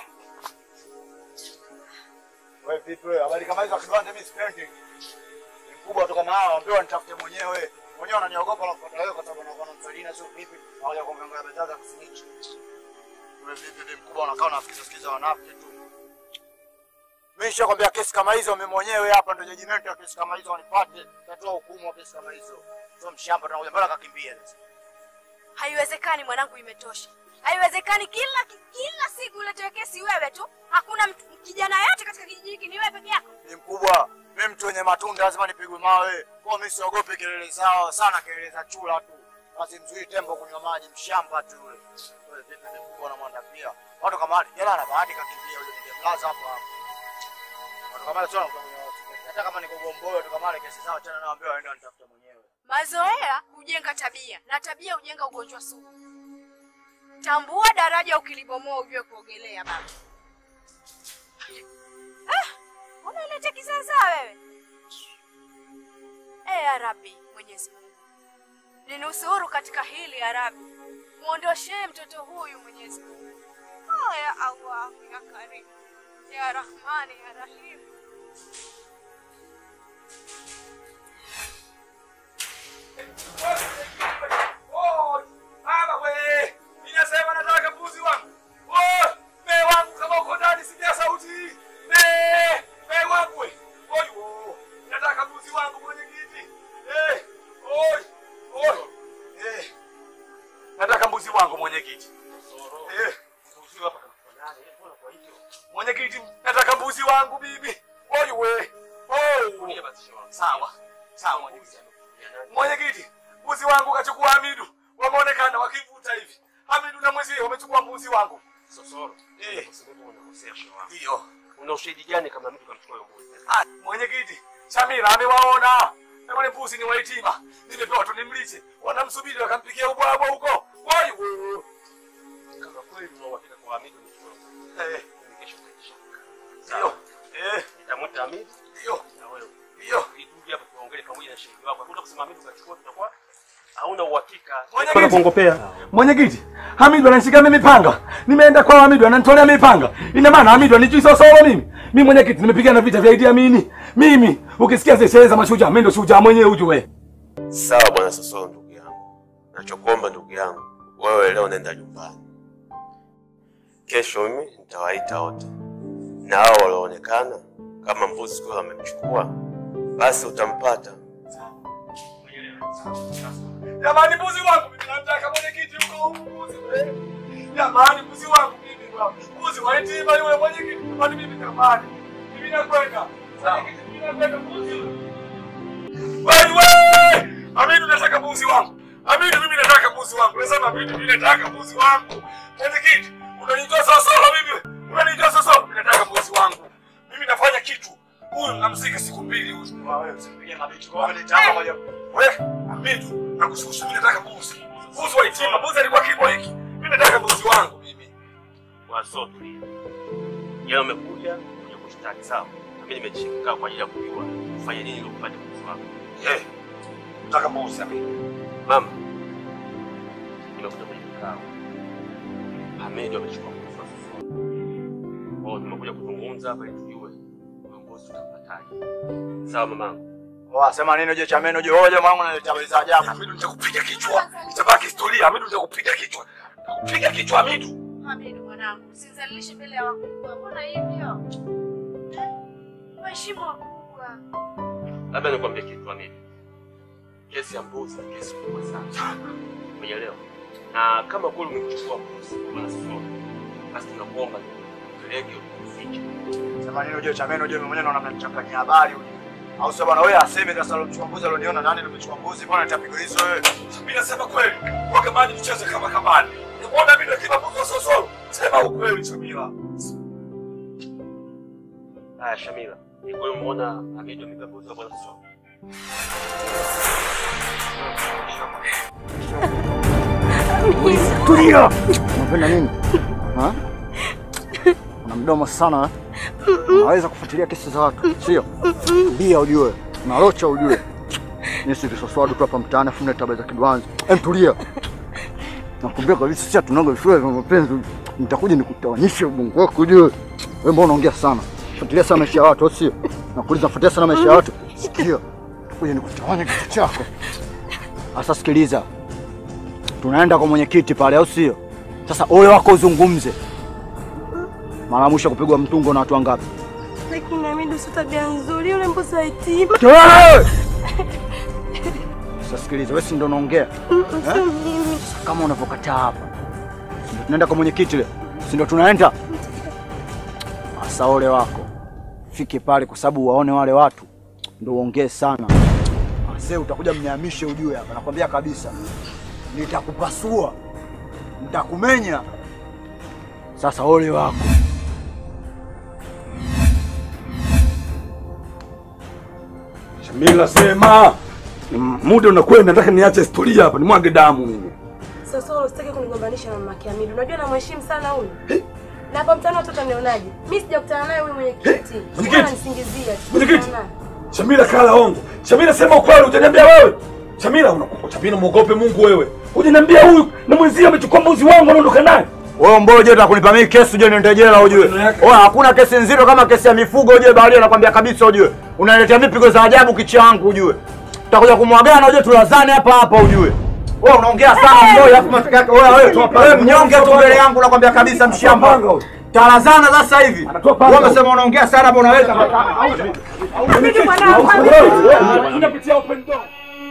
Wewe vipi wewe? Habari kama hizo akibanda mimi sipendi. Ni mkubwa tu kama hao, ambiwa nitafute mwenyewe. Mwenyewe unaniogopa na kufuata wewe kwa sababu unakuwa na msalina sio vipi? Hawaja kuongea bezaza kusnitch. Wewe vipi ni mkubwa unakaa unafikiza sikiza wanafiki tu. Mimi nishakwambia kesi kama hizo mimi mwenyewe hapa ndio judgment ya kesi kama hizo wanipate. Tatoa hukumu wa kesi kama hizo. Sio mshamba tunakuja mpaka kakimbia sasa. Haiwezekani mwanangu, imetosha. Haiwezekani kila kila siku uletewe kesi wewe tu. Hakuna mtu, kijana yote katika kijiji hiki ni wewe peke yako. Ni mkubwa. Mimi mtu wenye matunda lazima nipigwe mawe. Kwa mimi siogopi kelele zao sana, kelele za chura tu. Basi mzuri tembo kunywa maji, mshamba tu yule. Wewe vipi ni mkubwa na mwanda pia. Watu kama wale, jana na bahati kakimbia yule ningemlaza hapo hapo. Watu kama wale sio wanakuja hata kama niko Gomboyo, watu kama wale kesi zao tena nawaambia waende wanitafuta mwenyewe. Mazoea hujenga tabia na tabia hujenga ugonjwa sugu. Tambua daraja ukilibomoa ujue kuogelea baba. Ah, unaleta kisasa wewe. Eh, ya Rabbi, Mwenyezi Mungu. Ninusuru katika hili ya Rabbi. Muondoshee mtoto huyu Mwenyezi Mungu. Oh, ya Allah, ya Karim. Ya Rahmani, ya Rahim. Oh, mama we. Ninasema nataka mbuzi wangu. Oh, me wangu kama uko ndani sikia sauti. Me, me wangu we. Oi, oh. Nataka mbuzi wangu mwenye kiti. Eh, oi, oi. Eh. Nataka mbuzi wangu mwenye kiti. Eh. Mbuzi hapa kama nani? Mbona kwa hivyo? Mwenye kiti, nataka mbuzi wangu bibi. Oi we. Oh. Sawa. Sawa mwenye kiti. Mwenyekiti, mbuzi wangu kachukua Hamidu, wameonekana wakivuta hivi. Hamidu na mwenzie wamechukua mbuzi wangu. Sosoro. Eh. Kwa sababu unakosea shehe wangu. Ndio. Una ushahidi gani kama mtu kamchukua hiyo mbuzi? Ah, Mwenyekiti, Shamira amewaona. Na wale mbuzi ni waitima. Nimepewa tu nimlishe. Wanamsubiri wakampikia ubwabwa huko. Wai wewe. Kama kweli una uhakika kwa Hamidu amechukua hiyo mbuzi. Eh. Mimi kesho nitaisha. Ndio. Eh. Nitamwita Hamidu. Ndio. Na wewe. Ndio. Ituje hapa tuongee pamoja na shahidi wako. Hakuna kusema Hamidu kachukua tutakuwa hauna uhakika. Mwenyekiti. kuongopea. Mwenyekiti, Hamidu ananishika mimi panga. Nimeenda kwa Hamidu ananitolea mimi panga. Ina maana Hamidu anijui sosoro mimi. Mimi mwenyekiti nimepigana vita vya Idi Amini. Mimi ukisikia zile sherehe za mashujaa, mimi ndo shujaa mwenyewe ujue. Sawa bwana Sosoro ndugu yangu. Nachokuomba ndugu yangu, wewe leo nenda nyumbani, kesho mimi nitawaita wote, na hao walioonekana kama mbuzi kule wamemchukua, basi utampata. Jamani, mbuzi wangu mimi nataka mwenyekiti huko mbuzi. Jamani, mbuzi wangu mimi bwana. Mbuzi wa yatima yule mwenyekiti. Jamani, mimi jamani. Mimi nakwenda. Mwenyekiti, mimi nakwenda mbuzi. Wewe! Amidu nataka mbuzi wangu. Amidu mimi nataka mbuzi wangu. Nasema Amidu mimi nataka mbuzi wangu. Mwenyekiti, unanijua sawa sawa mimi. Unanijua sawa sawa. Mimi nataka mbuzi wangu. Mimi nafanya kitu. Huyu namzika siku mbili huyu. Wewe usipige mabiti kwa wale chapa moja. Wewe, Amidu, nakushukuru mimi nataka mbuzi. Mbuzi wa yatima, mbuzi alikuwa kibo hiki. Mimi nataka mbuzi wangu mimi. Waso, tulia. Leo umekuja kuja kushtaki, sawa? Na mimi nimejishika kwa ajili ya kujua ufanye nini ili upate mbuzi wako. Eh, nataka mbuzi Amidu. Mama, nimekuja kwenye kikao. Hamedi amechukua mbuzi wa sasa. Kwa hiyo tumekuja kuzungumza hapa ili tujue huyo mbuzi tutampataje. Sawa mamangu? Oa, sema nini uje chameno uje wewe mwanangu unaleta habari za ajabu. Amidu nitakupiga kichwa. Itabaki historia. Amidu nitakupiga kichwa. Nitakupiga kichwa Amidu. Amidu mwanangu, usinizalilishe mbele ya wakubwa. Mbona hivyo? Eh? Waheshimu wakubwa. Labda nikwambie kitu Hamedi. Kesi ya mbuzi ni kesi kubwa sana. Umeelewa? Na kama kweli umechukua mbuzi kwa nasoro, basi tunakuomba upeleke ufiche. Sema nini uje chameno uje mimi mwenyewe naona mnanichanganyia habari uje. Au sasa bwana wewe aseme sasa alomchukua mbuzi alioniona nani alomchukua mbuzi mbona nitapiga hizo wewe. Mimi nasema kweli. Kwa kama tucheze kama kamani. Unaona mimi ndio kila mbuzi wa sosoro. Sema ukweli Samira. Haya Shamila, ni kweli umeona Hamedi amebeba mbuzi wa bwana Sosoro? Tulia. Unapenda nini? Ha? Una mdomo sana eh? Unaweza kufuatilia kesi za watu, sio? Tulia ujue. Unalocha ujue. Mimi si visoswadu tu hapa mtaani afu mnaleta habari za kidwanzi. Em, tulia. Nakwambia kabisa sisi tunaga shule za mapenzi. Nitakuja nikutawanyishe ubongo wako ujue. Wewe mbona unaongea sana? Fuatilia sana maisha ya watu, au sio? Nakuuliza fuatilia sana maisha ya watu. Sikia. Kuja nikutawanya kichwa chako. Sasa sikiliza. Tunaenda kwa mwenyekiti pale, au sio? Sasa ole wako uzungumze. Mara ya mwisho kupigwa mtungo na watu wangapi? Lakini Hamidu sio tabia nzuri, yule mbuzi wa yatima. Kelele! Sasa sikiliza, wewe si ndo unaongea? Sio mimi. Sasa kama unavyokataa hapa. Si ndo tunaenda kwa mwenyekiti le? Si ndo tunaenda? Sasa ole wako. Fike pale kwa sababu waone wale watu ndo uongee sana. Mzee utakuja mnyamishe ujue hapa. Nakwambia kabisa. Nitakupasua. Nitakumenya. Sasa ole wako. Shamila sema. M- Muda unakwenda nataka niache historia hapa nimwage damu mimi. Sasa usitaki kunigombanisha na mama Hamidu. Unajua namheshimu sana huyu. Na hapa mtaani watoto nionaje? Mimi sijakutana naye huyu mwenyekiti. mwenyekiti? Mbona nisingizia? Mwenyekiti? Shamila kala ongo. Shamila sema ukweli utaniambia wewe. Shamila unakupa Shamila muogope Mungu wewe. Hujaniambia huyu na mwenzie amechukua mbuzi wangu anaondoka naye. Wewe mbona unataka kunipa mimi kesi uje niende jela ujue. Wewe hakuna kesi nzito kama kesi ya mifugo ujue baharia nakwambia kabisa ujue. Unaletea mipigo za ajabu kichangu ujue. Tutakuja kumwagana ujue tulazane hapa hapa ujue. Wewe unaongea sana mboi alafu matokeo yake wewe wewe wewe mnyonge tu mbele yangu nakwambia kabisa mshamba. Talazana sasa hivi. Wewe umesema unaongea sana hapo unaweza. Tunapitia open door.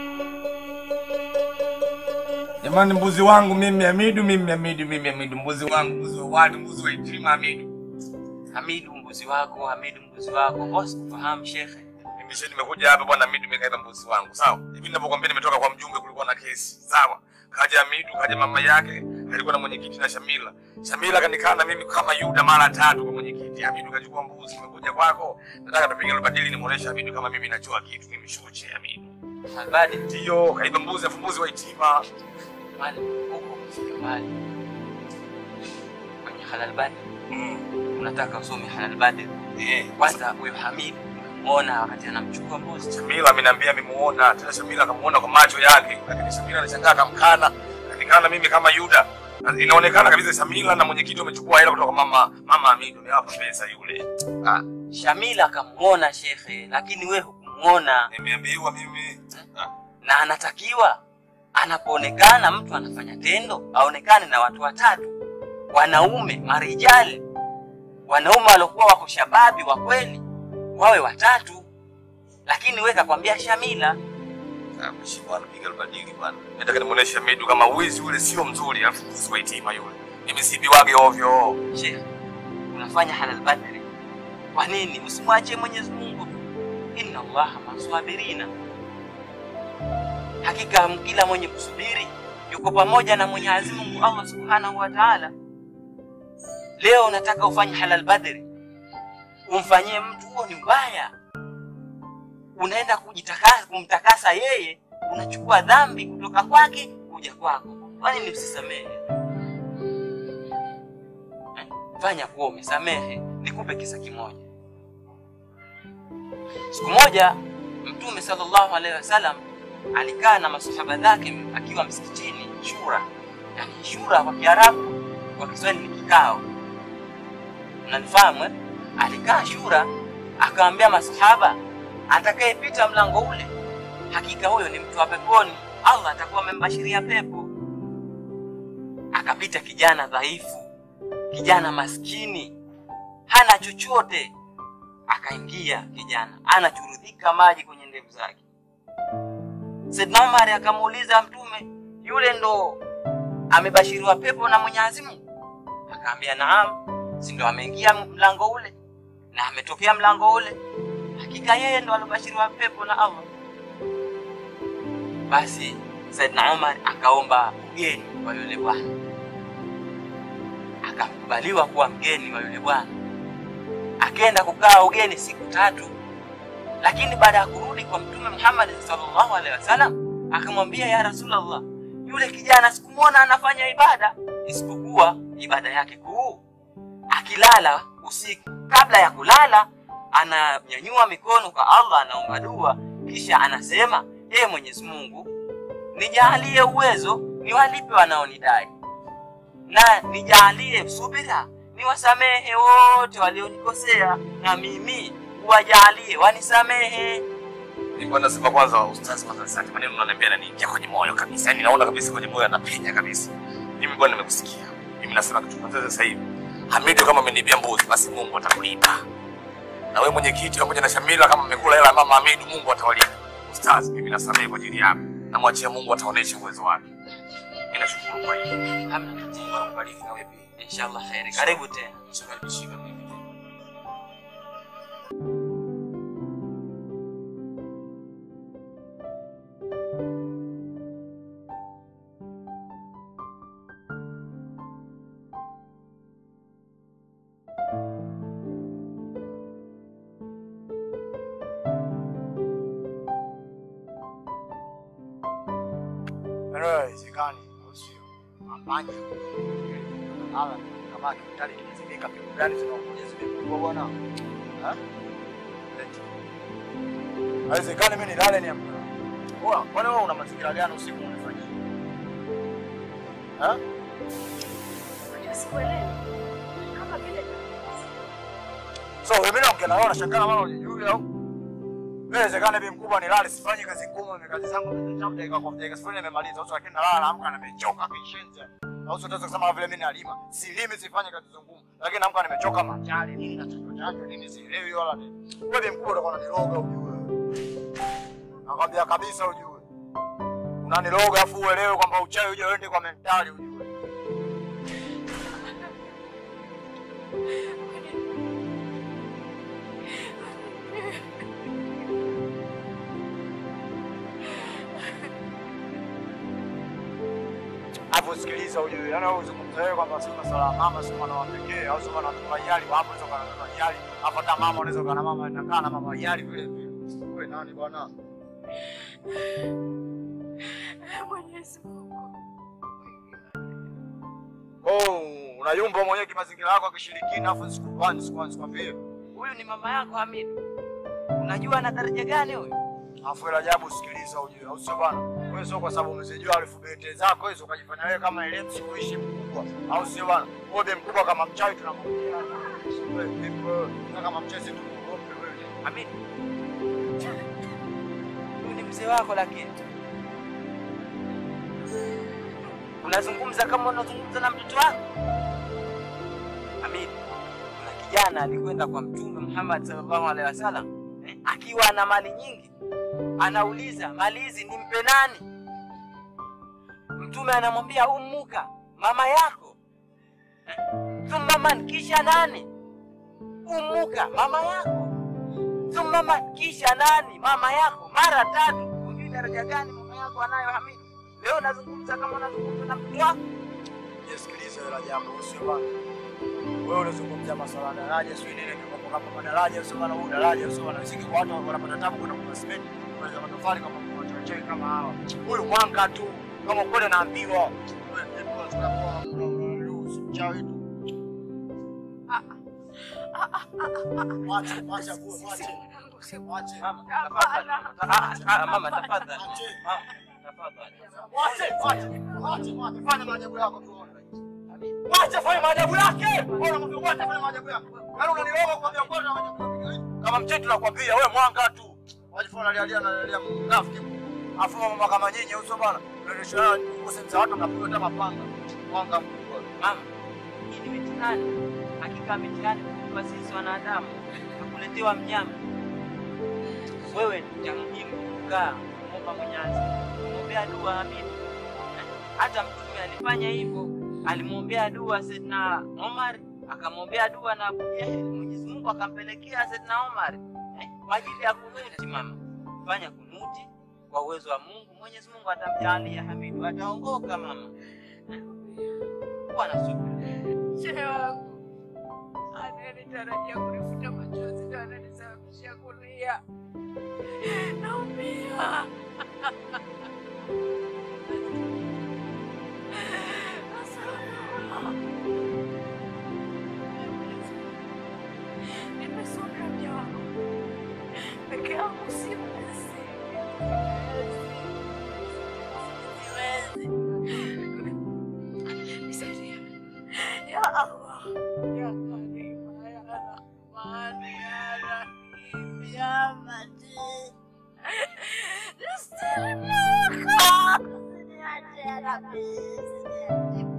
Jamani, mbuzi wangu mimi Hamidu, mimi Hamidu, mimi Hamidu, mbuzi wangu, mbuzi wa watu, mbuzi wa yatima Hamidu. Hamidu mbuzi wako, Hamidu mbuzi wako. Bosi kufahamu shekhe. Mimi sasa nimekuja hapa bwana Hamidu, nimekaiba mbuzi wangu, sawa? Hivi ninavyokuambia nimetoka kwa mjumbe, kulikuwa na kesi, sawa? Kaja Hamidu, kaja mama yake, alikuwa na mwenyekiti na Shamila. Shamila kanikaa na mimi kama Yuda mara tatu kwa mwenyekiti. Hamidu kachukua mbuzi, nimekuja kwako, nataka tupige lubadili, nimuoneshe Hamidu kama mimi najua kitu, mimi shuche Hamidu. Halbadi Ndio, kaiba mbuzi, afu mbuzi wa yatima. mali huko kufika mali kwenye halal badi unataka usome halal badi kwanza huyo Hamidu muona wakati anamchukua mbuzi Shamila ameniambia amemuona, tena Shamila akamuona kwa macho yake, lakini Shamila anashangaa akamkana, kanikana mimi kama Yuda. Na Inaonekana kabisa Shamila na mwenyekiti wamechukua hela kutoka mama mama Hamidu, amewapa pesa yule. Ah, Shamila akamuona shekhe, lakini wewe hukumuona. Nimeambiwa mimi na anatakiwa anapoonekana mtu anafanya tendo aonekane na watu watatu, wanaume marijali, wanaume waliokuwa wako shababi wa kweli wawe watatu, lakini wewe kakwambia Shamila. Mheshimiwa anapiga albadili bwana. Nataka nimuoneshe Medu kama wizi ule sio mzuri, alafu mbuzi wa itima yule. Mimi sibiwage ovyo. Sheikh, unafanya halal badri. Kwa nini usimwachie Mwenyezi Mungu tu? Inna Allaha maswabirina, hakika kila mwenye kusubiri yuko pamoja na Mwenyezi Mungu Allah Subhanahu wa Ta'ala. Leo unataka ufanye halal badri, umfanyie mtu, huo ni ubaya. Unaenda kujitakasa, kumtakasa yeye, unachukua dhambi kutoka kwake kuja kwako. Kwa nini usisamehe? fanya kuwa umesamehe. Nikupe kisa kimoja. Siku moja Mtume sallallahu alaihi wasallam alikaa na masahaba zake akiwa msikitini shura, yani shura kwa Kiarabu, kwa Kiswahili ni kikao, unanifahamu eh? Alikaa shura, akawaambia masahaba, atakayepita mlango ule, hakika huyo ni mtu wa peponi, Allah atakuwa amembashiria pepo. Akapita kijana dhaifu kijana maskini hana chochote, akaingia kijana anachurudhika maji kwenye ndevu zake. Saidna Umar akamuuliza Mtume, yule ndo amebashiriwa pepo na Mwenyezi Mungu? Akaambia naam, si ndo ameingia mlango ule na ametokea mlango ule, hakika yeye ndo alobashiriwa pepo na Allah. Basi Saidna Umar akaomba ugeni kwa yule bwana akakubaliwa kuwa mgeni wa yule bwana. Akaenda kukaa ugeni siku tatu, lakini baada ya kurudi kwa Mtume Muhammad sallallahu alaihi wasallam akamwambia, ya Rasulullah, yule kijana sikumwona anafanya ibada isipokuwa ibada yake kuu, akilala usiku, kabla ya kulala ananyanyua mikono kwa Allah, anaomba dua, kisha anasema, ee Mwenyezi Mungu, nijalie uwezo niwalipe wanaonidai na nijalie subira niwasamehe wote walionikosea, na mimi uwajalie wanisamehe. Nilikuwa nasema kwanza ustazi, kwanza asante. Maneno unaniambia yananiingia kwenye moyo kabisa, yaani naona kabisa kwenye moyo anapenya kabisa. Mimi bwana, nimekusikia. Mimi nasema kitu kwanza sasa hivi, Hamidu kama ameniibia mbuzi, basi Mungu atakulipa. Na wewe mwenyekiti pamoja na Shamila, kama mmekula hela ya mama Hamidu, Mungu atawalipa. Ustazi, mimi nasamehe kwa ajili yako, namwachia Mungu ataonesha uwezo wake. Mimi nashukuru kwa hiyo. Hamna tatizo. Mungu akubariki na wewe pia. Inshallah khairi. Karibu tena. Usikaribishike mimi. Haiwezekani, au sio? Mapanya ala kama kitali kimezimika, pigo gani zinakuja zimepigwa bwana? Ha? Leti. Haiwezekani mimi nilale ni amka. Oa, kwani wewe una mazingira gani usiku unafanya? Ha? Sikuelewi. Kama vile So wewe naongea na wewe unashangaa mara unijui au? Inawezekana bi mkubwa nilale sifanye kazi ngumu, mimi kazi zangu nimechapa dakika kwa dakika sifuri nimemaliza. Sasa lakini nalala naamka nimechoka kishenza. Au sio utaweza kusema vile mimi nalima. Silimi sifanye kazi ngumu. Lakini naamka nimechoka machali nini na chanjo chanjo nini sielewi wala nini. Wewe bi mkubwa utakuwa unaniroga ujue. Nakwambia kabisa ujue. Unaniroga afu uelewe kwamba uchawi uje uende kwa mentali ujue. Hapo sikiliza ujue. Yaani wewe uzungumza wewe kwamba sio masuala ya mama sio mwana wa pekee au sio mwana wa yali hapo sio kana na yali. Hapo hata mama unaweza kana mama inakaa na mama yali vile vile. Wewe nani bwana? Mwenyezi Mungu. Oh, unayumba mwenyewe kimazingira yako akishirikina afu sikupani sikwani sikwambie. Huyu ni mama yako Hamidu. Unajua ana daraja gani huyu? Afu ila ajabu sikiliza ujue, au sio bwana? Wewe sio kwa sababu umezijua alfabeti zako hizo ukajifanya wewe kama elimu uishi mkubwa, au sio bwana? Wewe mkubwa kama mchawi tunamwambia. Wewe vipi wewe? Na kama mchezi tu uogope wewe. Hamidu. Huyu ni mzee wako lakini. Unazungumza kama unazungumza na mtoto wako. Hamid, kuna kijana alikwenda kwa Mtume Muhammad sallallahu alaihi wasallam eh, akiwa na mali nyingi, anauliza mali hizi nimpe nani? Mtume anamwambia ummuka, mama yako. Eh, Thumma man, kisha nani? Ummuka, mama yako. Thumma man, kisha nani? Mama yako. Mara tatu. Hujui daraja gani mama yako anayo Hamid? Leo unazungumza kama unazungumza na mtoto wako. Nisikilize hela jambo, usio bana. Wewe unazungumzia masuala ya daraja, sio nini kwa kama madaraja, sio bana, huu daraja, sio bana. Siki kwa watu wanapata tabu kuna kwa simenti, kuna za matofali kama kwa wachache kama hawa. Huyu mwanga tu, kama kweli naambiwa. Wewe ndipo tunapoa mchawi tu. Mwache, mwache, mwache. Mwache. Mama, tafadhali. Ah, ah, mama, tafadhali. Mama, tafadhali. Mwache, mwache, mwache, mwache. Fanya maajabu yako tuone. Mwache fanya maajabu yake. Bora mtu mwache fanya maajabu yako. Yaani unaniroga kwa viongozi na maajabu yako. Kama mchetu nakwambia wewe mwanga tu. Wajifanya lialia na lialia mnafiki. Afu mama kama nyinyi uso bana. Unaonyesha kusemza watu mnapiga hata mapanga. Mwanga mkubwa. Mama, hii ni mitihani. Hakika mitihani kwa sisi wanadamu. Tukuletewa mnyama. Wewe cha muhimu kukaa kumwomba Mwenyezi Mungu, kumwombea dua Hamid. Hata Mtume alifanya hivyo, alimwombea dua Saidina Omar, akamwombea dua na Abu Jahil. Mwenyezi Mungu akampelekea Saidina Omar eh, kwa ajili ya kunuti. Mama, fanya kunuti kwa uwezo wa Mungu, Mwenyezi Mungu atamjalia Hamidu, ataongoka mama. Eh, Kuwa na subira. Shehe wangu ananitarajia kunifuta machozi ndo ananisababisha kulia. Naumia. Nimesomea mja wangu peke yangu, siwezi, siwezi. Nisaidie ya Allah, ya Karima, ya Rahman, ya Rahim, ya Majid. Nistimaka. Usiniache ya Rabbi, usiniache.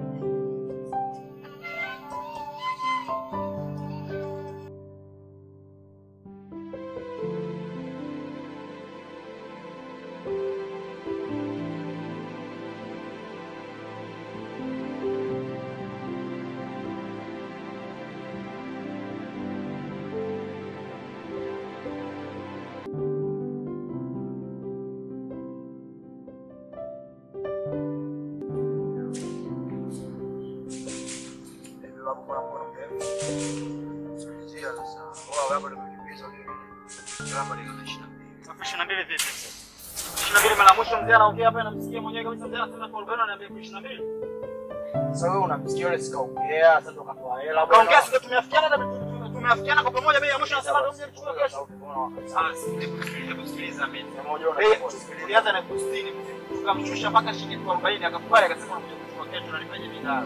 Hivi wapo kuna mkono mrefu. Sikilizia sasa. Wao hapa nimekimbiza mimi. Kama ni 22. Ishirini na mbili vipi? Ishirini na mbili mara mwisho mzee anaongea hapa namsikia mwenyewe kabisa mzee anasema kwa arobaini ananiambia ishirini na mbili. Sasa wewe unamsikia yule sikaongea, sasa tukatoa hela. Kaongea sisi tumeafikiana na tumeafikiana kwa pamoja bei ya mwisho anasema ndio mzee mchukue kesho. Sasa hebu sikiliza mimi. Eh, tulianza na elfu sitini tukamshusha mpaka shilingi elfu arobaini akakubali akasema anakuja kuchukua kesho na nipaje bidhaa.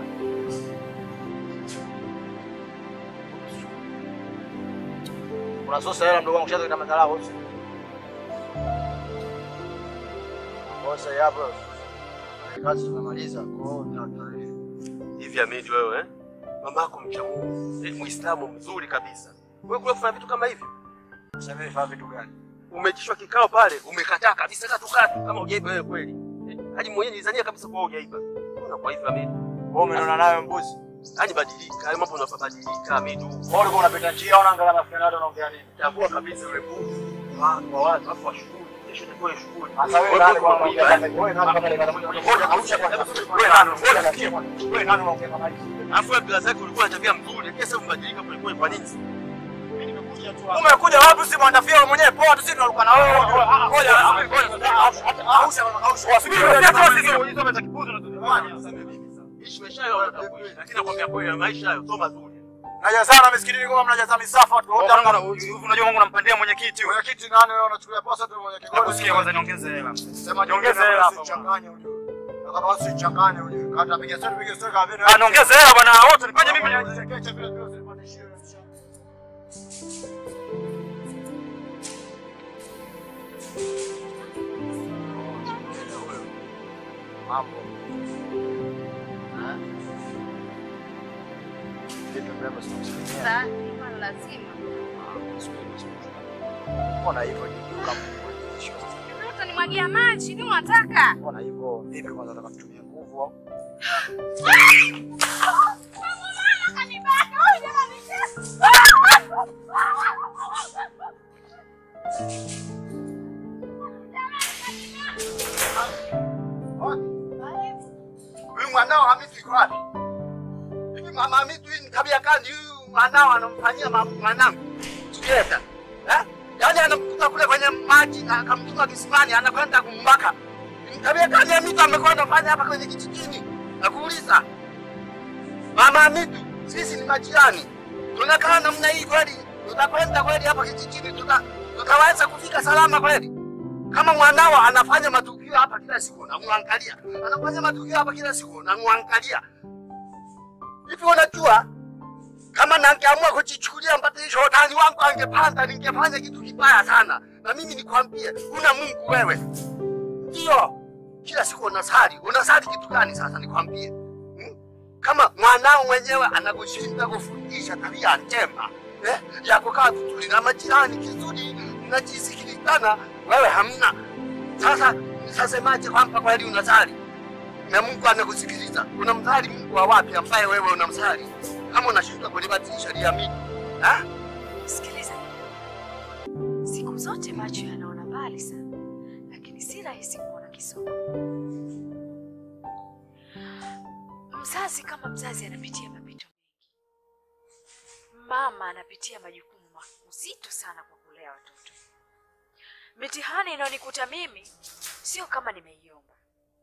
Unasosa hela mdogo wangu shaza kama dharau wote. Bosa hapo. Kazi tumemaliza. Kwa hiyo tunatoa Hivi Hamid wewe eh? Mamako mcha Mungu, eh, Muislamu mzuri kabisa. Wewe kule kufanya vitu kama hivi? Sasa mimi nifanye vitu gani? Umeitishwa kikao pale, umekataa kabisa hata tukaa tu kama hujaiba wewe kweli. Eh, Hadi mwenyewe nilizania kabisa kwa hujaiba. Mbona kwa hivyo Hamid? Wewe umeona nayo mbuzi? Hadi badilika, hayo mambo unafabadilika Hamid. Wewe ulikuwa unapita njia unaangalia mafikiri watu wanaongea nini? Tambua kabisa yule mbuzi. Wa wa watu afu washukuru. Kesho itakuwa ni shughuli. Sasa wewe nani kwa kuongea kama wewe nani kama kama ngoja arusha kwanza. Wewe nani? Ngoja nasikia kwanza. Wewe nani unaongea kama hivi? Alafu wewe bila zake ulikuwa na tabia mzuri, lakini sasa umebadilika polepole kwa nini? Umekuja wapi si mwandafia wewe mwenyewe poa tu sisi tunaruka na wewe. Ngoja ngoja arusha arusha. Wasubiri sisi hizo meta kipuzo Ishi maisha hayo utakuishi, lakini nakwambia kweli maisha hayo sio mazuri. Naja sana misikitini kama mnajaza misafa watu wote. Unajua Mungu nampandea mwenyekiti. Mwenyekiti nani wewe unachukulia posa tu mwenyekiti? Nakusikia kwanza niongeze hela. Sema Niongeze hela hapa. Changanya ujue. Na kama usichanganye ujue. Kata piga story piga story kama vile. Ah, niongeze hela bwana, wote nifanye mimi. Chekeche vile vile usipandishie. Mambo. Vipi mrembo sinakusalimia? Sasa hivyo ni lazima. Mbona hivyo jikiuka mwisho? Utanimwagia maji, ni unataka? Mbona hivyo? Vipi kwanza nataka tutumie nguvu au? Huyu mwanao Hamisi yuko wapi? Hivi mama Hamisi huyu ni tabia gani huyu mwanao anamfanyia ma- mwanangu? Tukienda. Eh? Yaani anamkuta kule kwenye maji na akamtuma kisimani anakwenda kumbaka. Ni tabia gani Hamisi amekuwa anafanya hapa kwenye kijijini? Nakuuliza. Mama Hamisi, sisi ni majirani. Tunakaa namna hii kweli? Tutakwenda kweli hapa kijijini tuta tutaweza kufika salama kweli? Kama mwanao anafanya matukio hapa kila siku unamwangalia, anafanya matukio hapa kila siku unamwangalia. Hivi unajua kama nangeamua kujichukulia mpatanisho utani wangu angepanda, ningefanya kitu kibaya sana. Na mimi nikwambie, una Mungu wewe. Ndio kila siku unasali, unasali kitu gani sasa? Nikwambie hmm? Kama mwanao mwenyewe anakushinda kufundisha tabia njema eh, ya kukaa vizuri na majirani kizuri, mnajisikilizana, wewe hamna. Sasa sasemaje kwamba kweli unasali na Mungu anakusikiliza? Unamsali Mungu wa wapi ambaye wewe unamsali kama unashindwa kulibatilisha liamini ha? Sikiliza, siku zote macho yanaona mbali sana, lakini si rahisi kuona kisogo. Mzazi kama mzazi anapitia mapito mengi, mama anapitia majukumu mazito sana kwa kulea watoto. Mitihani inayonikuta mimi sio kama nimeiomba,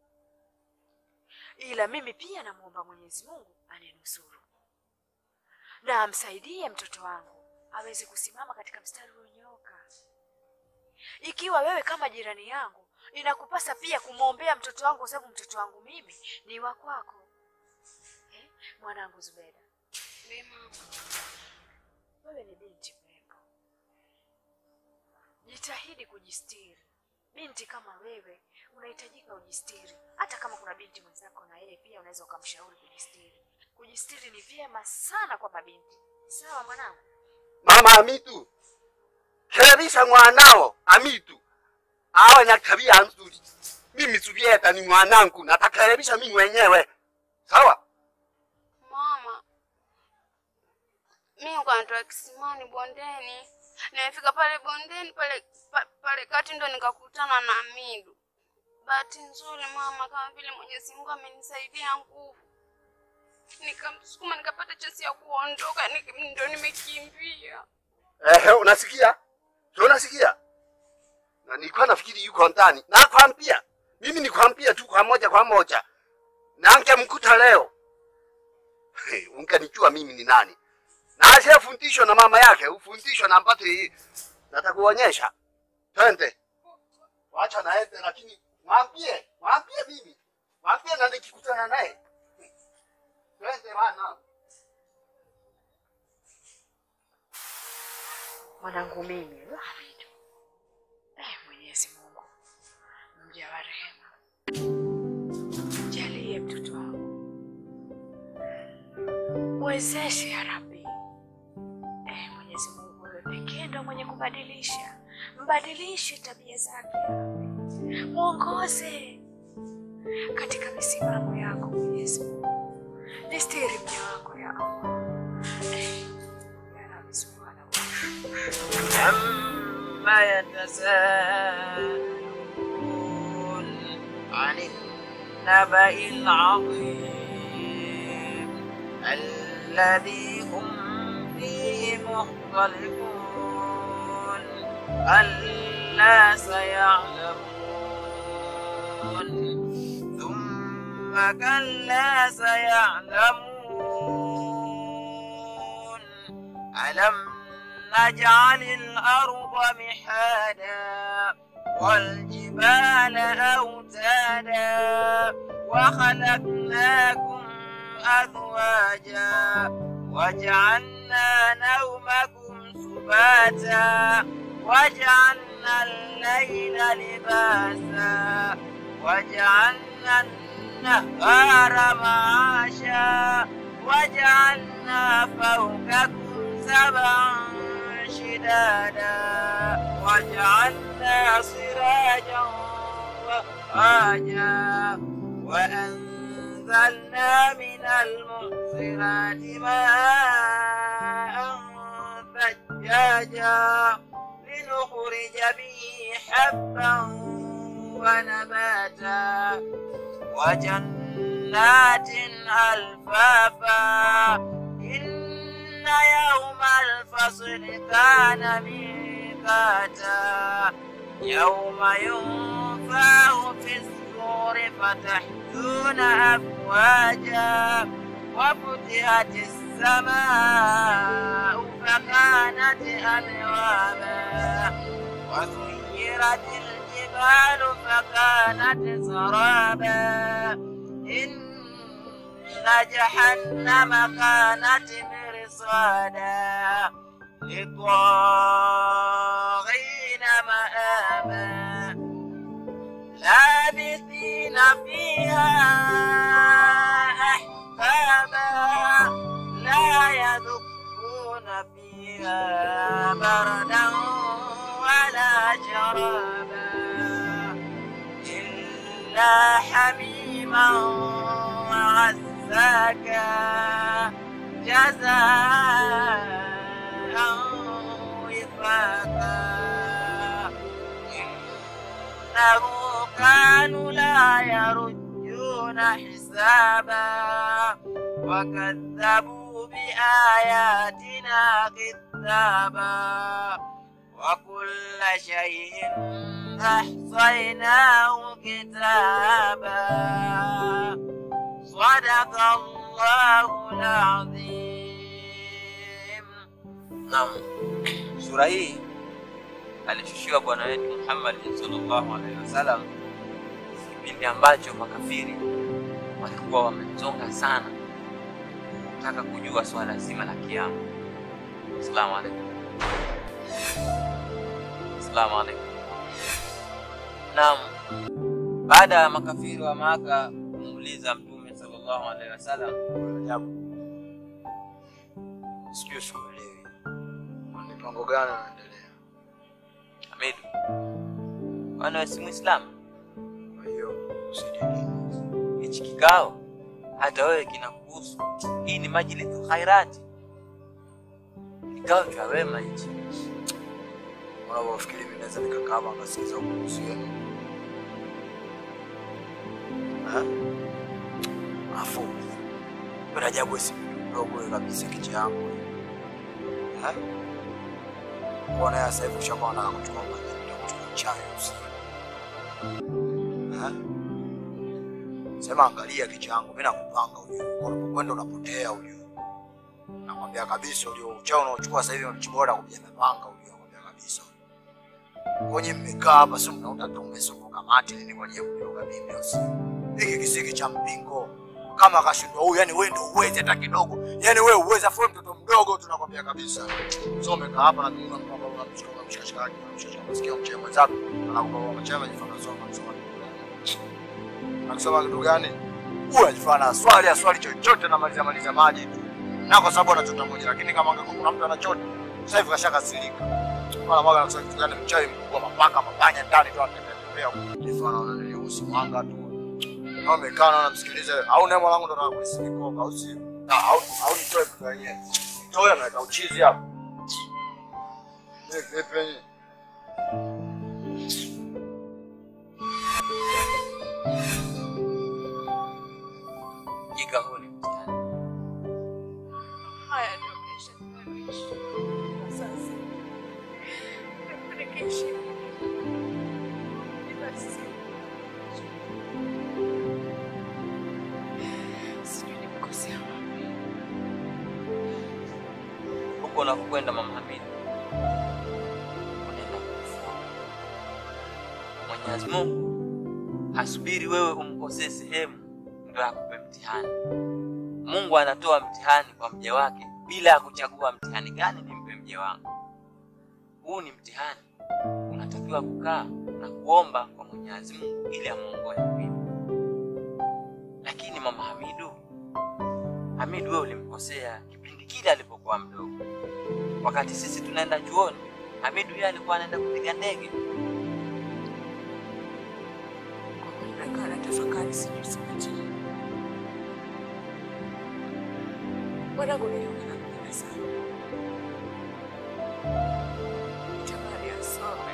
ila mimi pia namwomba Mwenyezi Mungu aninusuru na amsaidie mtoto wangu aweze kusimama katika mstari ulionyooka. Ikiwa wewe kama jirani yangu, inakupasa pia kumwombea mtoto wangu, kwa sababu mtoto wangu mimi ni wa kwako. Eh, mwanangu Zubeda, wewe ni binti mrembo, jitahidi kujistiri. Binti kama wewe unahitajika ujistiri, hata kama kuna binti mwenzako na yeye pia unaweza ukamshauri kujistiri. Kujistiri ni vyema sana kwa mabinti. Sawa mwanangu? Mama Amitu, kerebisha mwanao Amitu awe na tabia nzuri. Mimi Zubieta ni mwanangu, natakerebisha mimi mwenyewe. Sawa? Mama, mimi kwa natoka kisimani bondeni, nimefika pale bondeni pale pa, pale kati ndo nikakutana na Midu. Bahati nzuri mama, kama vile Mwenyezi Mungu amenisaidia nguvu, nikamsukuma nikapata chance ya kuondoka, nik- ndo nimekimbia. Ehe, unasikia? Sio unasikia? Na nilikuwa nafikiri yuko ndani. Nakwambia, mimi nikwambia tu kwa moja kwa moja. Na angemkuta leo. Hey, ungenijua mimi ni nani. Na asiyefundishwa na mama yake, ufundishwa na mpate hii. Natakuonyesha. Twende. Wacha naende lakini mwambie, mwambie mimi. Mwambie na nikikutana naye. Twende bana. Mwanangu mimi Hamidu. Eh, Mwenyezi Mungu mja wa rehema, jalie mtoto wangu, mwezeshe ya Rabbi. Eh, Mwenyezi Mungu, wewe pekee ndo mwenye kubadilisha, mbadilishe tabia zake ya Rabbi, mwongoze katika misimamo yako Mwenyezi Mungu, nistiri mja wako ya Allah. Eh, ya Rabbi subhanahu wa عما يتساءلون عن النبأ العظيم الذي هم فيه مختلفون ألا سيعلمون ثم كلا سيعلمون ألم نجعل الأرض محادا والجبال أوتادا وخلقناكم أزواجا وجعلنا نومكم سباتا وجعلنا الليل لباسا وجعلنا النهار معاشا وجعلنا فوقكم سبعا شدادا وجعلنا سراجا وهاجا وأنزلنا من المعصرات ماء ثجاجا لنخرج به حبا ونباتا وجنات ألفافا إن يوم الفصل كان ميقاتا يوم ينفخ في الصور فتحتون أفواجا وفتحت السماء فكانت أبوابا وسيرت الجبال فكانت سرابا إن جهنم كانت مرصادا للطاغين مآبا لابثين فيها أحقابا لا يذوقون فيها بردا ولا شرابا إلا حميما وغساكا جزاء وفاقا إنه كانوا لا يرجون حسابا وكذبوا بآياتنا كذابا وكل شيء أحصيناه كتابا صدق الله العظيم Naam, sura hii alishushiwa bwana wetu Muhammad sallallahu alaihi wasallam kipindi ambacho makafiri walikuwa wamemzonga sana kutaka kujua swala zima la kiama. Asalamu alaikum. Asalamu alaikum. Naam, baada ya makafiri wa Maka kumuuliza Mtume sallallahu alaihi wasallam, Sijui sikuelewi. Ni mpango gani unaendelea? Hamidu, kwani wewe si Muislamu? Kwa hiyo usidini. Hichi kikao hata wewe kinakuhusu. Hii ni majlisu khairati, kikao cha wema hichi. Unavyofikiri mimi naweza nikakaa hapa nikasikiza kuhusu yenu? Eh? Afu wewe Rajabu wewe si mdogo wewe kabisa kichwa yangu. Eh? Kuona ya sasa hivi ushakuwa unataka kuchukua maji kuchukua chai usiku. Eh? Sema angalia kichwa yangu, mimi nakupanga ujue. Unapokwenda unapotea ujue. Nakwambia kabisa ujue uchao unaochukua sasa hivi unachukua na kupiga mapanga ujue, nakwambia kabisa. Kwenye mmekaa hapa si mnaunda tu mmesuka kamati nini kwa ajili ya kujiroga mimi usiku. Hiki kisiki cha mpingo kama akashindwa huyu, yani wewe ndio uwezi hata kidogo, yani wewe uwezi, afu wewe mtoto mdogo, tunakwambia kabisa. So umekaa hapa na mimi unampa baba unamshika unamshika shikaki unamshika unasikia mche mwenzako anakupa baba mchema jifanya soma kusoma Akisoma kitu gani? Huyu ajifanya swali aswali chochote na maliza maliza maji tu. Na kwa sababu anachota moja, lakini kama angekuwa kuna mtu anachota, sasa hivi kashakasirika. Wala mwaga anasema kitu gani mchawi mkubwa mapaka mapanya ndani tu anatembea tembea. Jifanya unanilihusu mwanga tu. Kama umekaa na unamsikiliza, au naye mwanangu ndo anataka kuisimikoka au si? Na au au nitoe kitu yenyewe. Nitoe na weka uchizi hapo. Vipi vipi? Jika huu ni mtihani. Haya ndio maisha tunayoishi kwa sasa. Nikiishi bila simu. Sijui nimekosea wapi. Huko unakokwenda Mama Hamid, unaenda kufua. Mwenyezi Mungu hasubiri wewe umkosee sehemu ndio akupe mtihani. Mungu anatoa mtihani kwa mja wake bila ya kuchagua mtihani gani nimpe mja wangu. Huu ni mtihani, unatakiwa kukaa na kuomba kwa Mwenyezi Mungu ili amuongoe vipi. Lakini mama Hamidu, Hamidu wewe ulimkosea kipindi kile alipokuwa mdogo. Wakati sisi tunaenda chuoni, Hamidu yeye alikuwa anaenda kupiga ndege. Nakaa natafakari, sijui sipatie. Mwanangu nilikuwa nampenda sana, nitamani asome.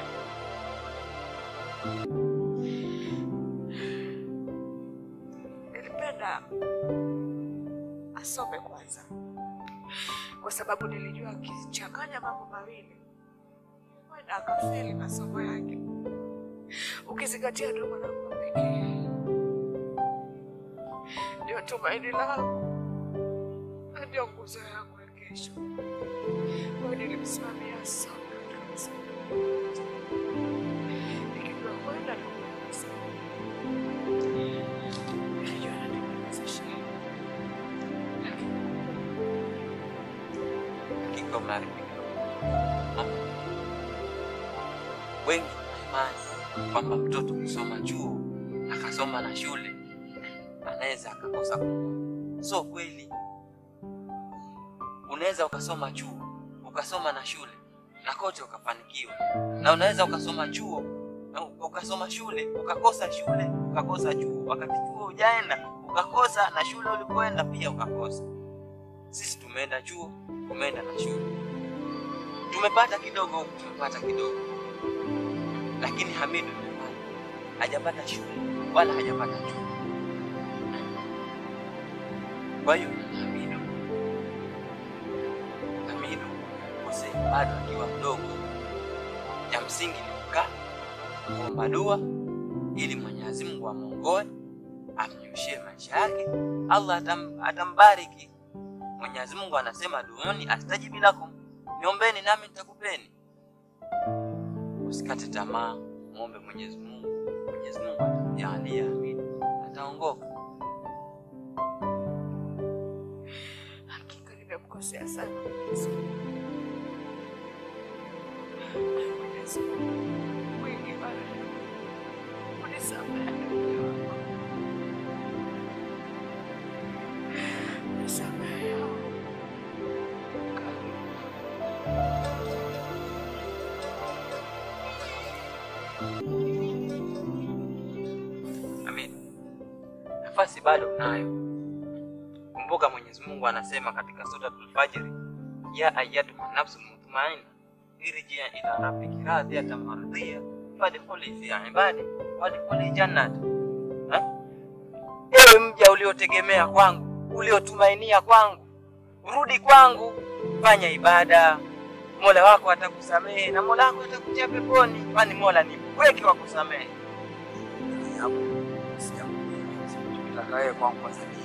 Nilipenda asome kwanza, kwa sababu nilijua akichanganya mambo mawili huenda akafeli masomo yake, ukizingatia ndio mwanangu wa pekee, ndio tumaini langu na ndio nguzo yangu ya kesho. Kwa hiyo nilimsimamia asome katika masomo yote, nikijua huenda nakuweza. Nilijua natengeneza shehe, Hakika umeharibika. Wengi imani kwamba mtoto kusoma chuo akasoma na shule anaweza akakosa Mungu. So kweli, unaweza ukasoma chuo ukasoma na shule na kote ukafanikiwa, na unaweza ukasoma chuo na ukasoma shule ukakosa shule ukakosa chuo, wakati chuo hujaenda ukakosa na shule ulipoenda pia ukakosa. Sisi tumeenda chuo, tumeenda na shule, tumepata kidogo huku, tumepata kidogo, lakini Hamidu imefanya hajapata shule wala hajapata chuo. Kwa hiyo Hamidu, Hamidu Hussein bado akiwa mdogo, cha msingi ni kukaa kuomba dua ili Mwenyezi Mungu amwongoe amnyoshie maisha yake, Allah atam, atambariki. Mwenyezi Mungu anasema duuni astajibi lakum, niombeni nami nitakupeni. Usikate tamaa, muombe Mwenyezi Mungu. Mwenyezi Mungu atamjalia Hamidu, ataongoka. Hakika nimemkosea sana Mwenyezi Mungu. Na Mwenyezi Mungu mwingi wa rehema, unisamehe mja wako. Unisamehe ya Allah. Amin. Nafasi bado unayo. Kumbuka Mwenyezi Mungu anasema katika suratul Fajr, ya ayyatuha nafsul mutmainna irji ila rabbiki radiyatan mardiyya fadkhuli fi ibadi wadkhuli jannati. Eh? Ewe mja uliotegemea kwangu, uliotumainia kwangu, rudi kwangu, fanya ibada, Mola wako atakusamehe na Mola wako atakutia peponi, kwani Mola ni mpweke wa kusamehe. Nataka yeye kwangu kwanza nini?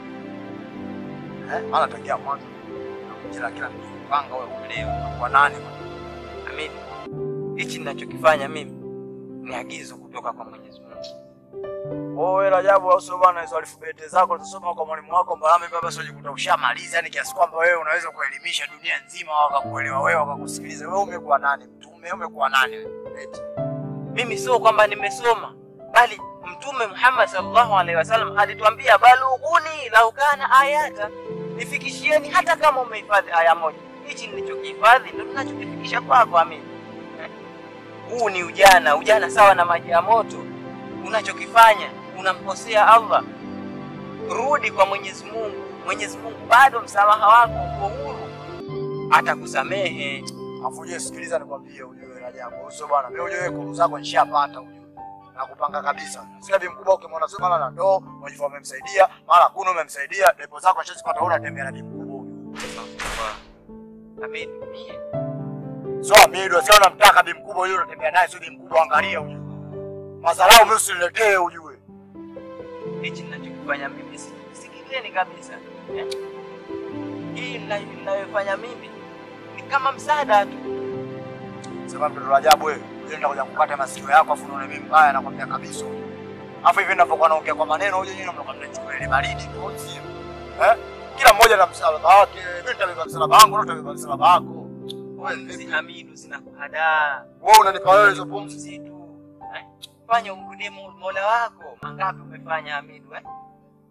Eh, maana tangia mwanzo kila kila mpango wewe uelewe kwa nani Amin. Hichi ninachokifanya mimi ni agizo kutoka kwa Mwenyezi Mungu. Wewe Rajabu au sio bwana, hizo alfabeti zako utasoma kwa mwalimu wako Mbalame baba, sio jikuta ushamaliza, yani kiasi kwamba wewe unaweza kuelimisha dunia nzima wakakuelewa wewe wakakusikiliza. Wewe umekuwa nani? Mtume umekuwa nani wewe? Eti. Mimi sio kwamba nimesoma, bali Mtume Muhammad sallallahu alaihi wasallam alituambia balughuni lau kana ayata, nifikishieni hata kama umehifadhi aya moja. Hichi nilichokihifadhi ndio ninachokifikisha kwako. Amin. Eh, Huu ni ujana, ujana sawa na maji ya moto. Unachokifanya unamkosea Allah. Rudi kwa Mwenyezi Mungu. Mwenyezi Mungu bado msamaha wako uko huru, atakusamehe. Afu je, sikiliza nikwambie, ujue Rajabu, sio bwana, mimi ujue kuru zako nishapata ujue. Na kupanga kabisa. Sina bi mkubwa ukimwona sio mara na ndoo, mwajifu umemsaidia, mara kuna umemsaidia, depo zako nishazipata una tembea na bi mkubwa ujue. Amin. Mie Sio Amido, sio unamtaka bi mkubwa yule unatembea naye, sio bi mkubwa, angalia ujue. Madharau mimi usiniletee ujue. hichi ninachokifanya mimi si- sikileni kabisa eh? Hii nina- ninayofanya mimi ni kama msaada tu. Sema mtoto Rajabu wewe, wewe unakuja kukata masikio yako afu unaona mimi mbaya nakwambia kabisa. Afu hivi ninapokuwa naongea kwa maneno huyo nyinyi mnakuwa mnachukua ile baridi tu sio? Eh? Kila mmoja na msalaba wake. Mimi nitabeba msalaba wangu, wewe utabeba msalaba wako. Pumzi Hamidu, zinakuhadaa. Wewe unanipa wewe hizo pumzi tu eh? Fanya umrudie Mo- Mola wako. Mangapi umefanya Hamidu eh?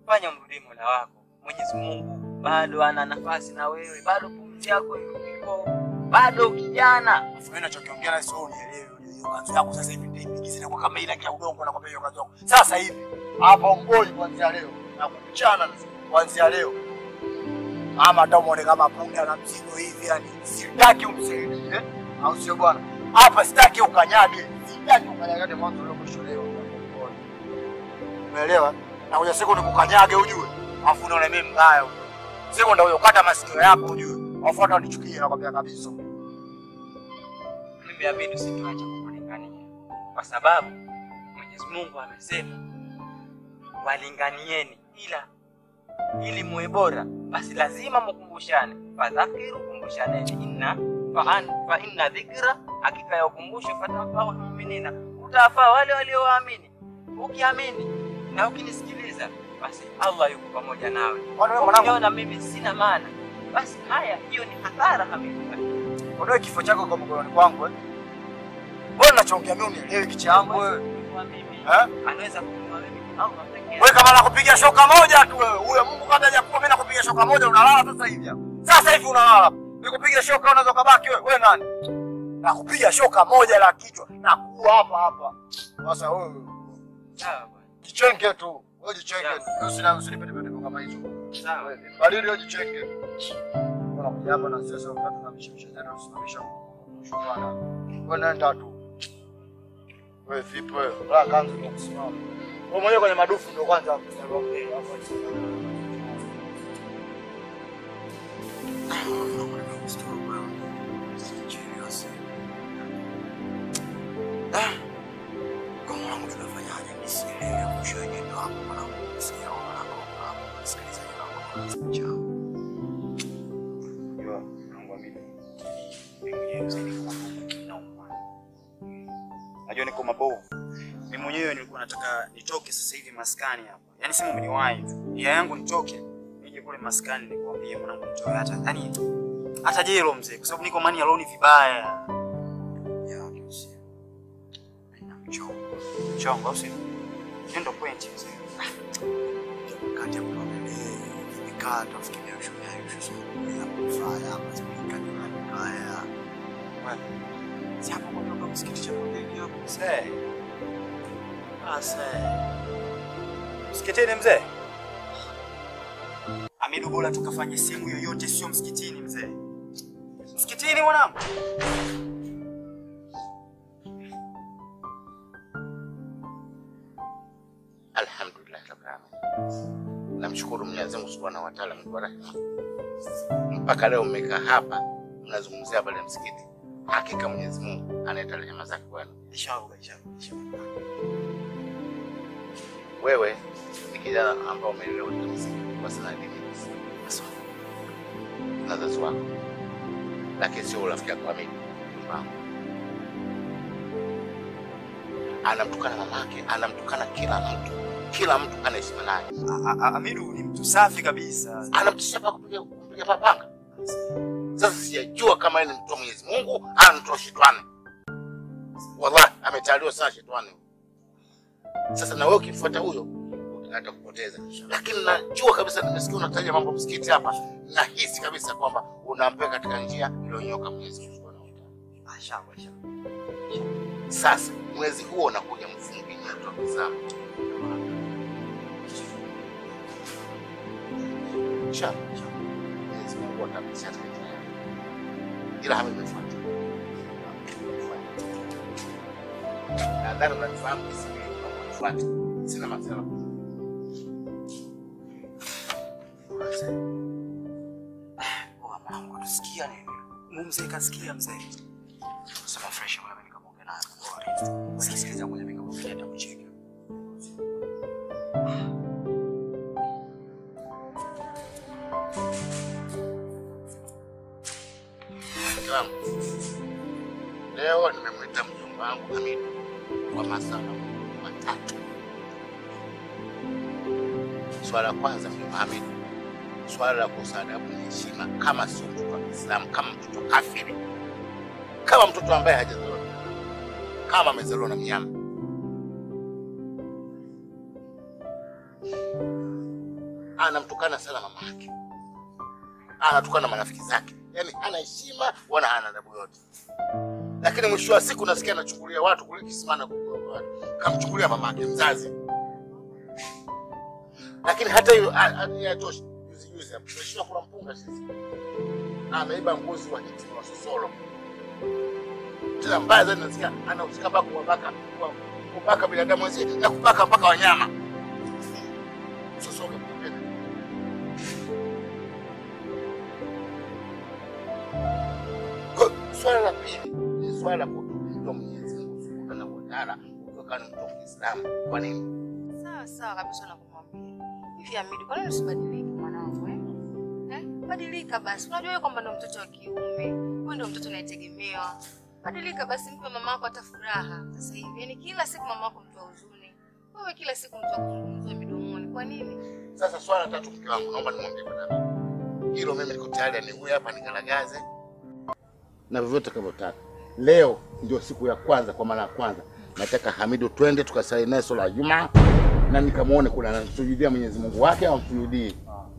fanya mrudie Mola wako. Mwenyezi Mungu bado ana nafasi na wewe, bado pumzi yako iko, bado kijana. Mimi nachokiongea na sio unielewe. Hiyo kanzu yako sasa hivi ndio ipigize kwa kama ile kia udongo na kwa hiyo kanzu yako. Sasa hivi hapa mboi kuanzia leo na kuchana kuanzia leo. Ama hata muone kama punda na mzigo hivi yani sitaki umsaidie. Au sio bwana? Hapa sitaki ukanyage. Sitaki ukanyage mwanzo leo mwisho leo. Umeelewa? Na kuja siku nikukanyage ujue. Afu unaona mimi mbaya ujue. Siku ndio ukata masikio yako ujue. Afu hata unichukie nakwambia kabisa. Mimi amini usituache kukulingania, kwa sababu Mwenyezi Mungu amesema walinganieni, ila ili muwe bora, basi lazima mkumbushane. Fadhakiru, kumbushaneni, inna fa fa inna dhikra, hakika ya ukumbusho fatanfau lmuminina, utawafaa wale walioamini. Ukiamini na ukinisikiliza, basi Allah yuko pamoja nawe. Ukiona mimi sina maana, basi haya, hiyo ni hasara kabisa. Ondoe kifo chako kwa mkononi kwangu eh. Wewe unachoongea mimi unielewi kichangu wewe. Eh? Anaweza kununua mimi Allah pekee. Wewe kama nakupiga shoka moja tu wewe. Huyo Mungu kabla hajakupa mimi nakupiga shoka moja unalala sasa hivi hapa. Sasa hivi unalala. Nikupiga shoka unaweza kubaki wewe. Wewe nani? Nakupiga shoka moja la kichwa na kuua hapa hapa. Sasa wewe Sawa bwana. jichenge tu. Wewe jichenge. Usina usinipende pende kama hizo. Sawa. Wewe badili wewe jichenge. Unakuja hapa na sasa wakati tunamshimsha tena usimamisha shukrani. Wewe nenda tu. Wewe vipi wewe? Bora kanzu ndio kusimama. Wewe mwenyewe kwenye madufu ndio kwanza unaongea hapo. Kama wangu tunafanyaje? Mimi sielewi mwisho wenyewe ndio hapo mwanangu. Sikia mwanangu hapo. Sikiliza jambo. Chao. Unajua mwanangu mimi mimi mwenyewe sasa niko nauma. Najua niko mabovu. Mimi mwenyewe nilikuwa nataka nitoke sasa hivi maskani hapa. Yaani simu umeniwahi tu. Nia yangu nitoke nije kule maskani nikwambie mwanangu nitoe hata yaani hata jelo mzee kwa sababu niko mani aloni vibaya. Ya kisi. Haina mchongo. Mchongo au sio? Hiyo ndio point mzee. Kati ya kuongelea nikaa tafikiria shule yangu sasa. Ya kufanya hapa spika ni mbaya. Wewe si hapo kutoka msikiti cha Mondeni hapo mzee. Asa. Msikitini mzee? Amidu bora tukafanye simu yoyote sio msikitini mzee. Msikitini mwanangu. Alhamdulillah rabbil alamin. Namshukuru Mwenyezi Mungu Subhanahu wa Ta'ala Mungu wa rehema. Mpaka leo mmekaa hapa mnazungumzia habari ya msikiti. Hakika Mwenyezi Mungu analeta rehema zake kwenu. Inshallah inshallah. inshallah. Wewe ni kijana ambao umelelewa katika msingi kwa sana dini Nasoma. na wazazi wako, lakini sio urafiki wako wa mimi wangu. Anamtukana mamake, anamtukana kila mtu, kila mtu anaheshima naye. Amidu ni mtu safi kabisa. Anamtisha pa kupiga kupiga papanga. Sasa sijajua kama yeye ni mtu wa Mwenyezi Mungu au mtu wa shetani. Wallahi ametaliwa sana shetani. Sasa na wewe ukifuata huyo utaenda kupoteza. Lakini najua kabisa, nimesikia unataja mambo msikiti hapa, nahisi kabisa kwamba unampeka katika njia iliyonyoka Mwenyezi Mungu Subhanahu wa Ta'ala. Inshallah inshallah. Sasa mwezi huo unakuja mfungi nyoto wa Kiislamu. Inshallah. Mwenyezi Mungu atapisha katika njia yako. Ila hapa imefuata. Nadhani unanifahamu kisi mimi unafuata. Sina masala. Mwanangu tusikia nini? Mungu mzee kasikia mzee. Sema fresh mwana nikamwongea naye. Bora. Sikiliza moja nikamwongea hata kucheka. Mke wangu, leo nimemwita mjomba wangu Hamidu kwa masala matatu. Swala la kwanza, mjomba Hamidu, swala la kukosa adabu na heshima, kama sio mtoto wa Kiislamu, kama mtoto kafiri, kama mtoto ambaye hajazaliwa na mnyama, kama amezaliwa na mnyama. anamtukana sana mama yake, anatukana marafiki zake, yaani hana heshima wala hana adabu yote. Lakini mwisho wa siku nasikia anachukulia watu kule kisimana, kamchukulia mama yake mzazi. Lakini hata hiyo ha- ha- hayatoshi. Juzi juzi hapo tumeshinda kula mpunga sisi, ameiba mbuzi wa hitima wa Sosolo. Tena mbaya zaidi nasikia anahusika mpaka kuwabaka kubaka binadamu wenzie na kubaka mpaka wanyama. Sosolo kupenda Kwa- Swala la pili ni swala la kutoa Mwenyezi Mungu Subhanahu wa Ta'ala kutokana na mtu wa Kiislamu. Kwa nini? Sawa sawa kabisa nakumwambia. Hivi Hamidi, kwa nini usibadilike mwanangu eh? Eh? Badilika basi. Unajua wewe kwamba ndo mtoto wa kiume. Wewe ndo mtoto unayetegemewa. Badilika basi, mpe mama yako hata furaha sasa hivi. Yaani kila siku mama yako mtu wa huzuni. Wewe kila siku mtu wa kuzungumzwa midomoni. Kwa nini? Sasa swala tatu, mke wangu, naomba nimwambie bwana, hilo mimi niko tayari, ni huyu hapa nigaragaze na vyovyote kavyotaka. Leo ndio siku ya kwanza, kwa mara ya kwanza nataka Hamidu twende tukasali naye swala ya Jumaa na nikamwone kule anamsujudia Mwenyezi Mungu wake au amsujudii.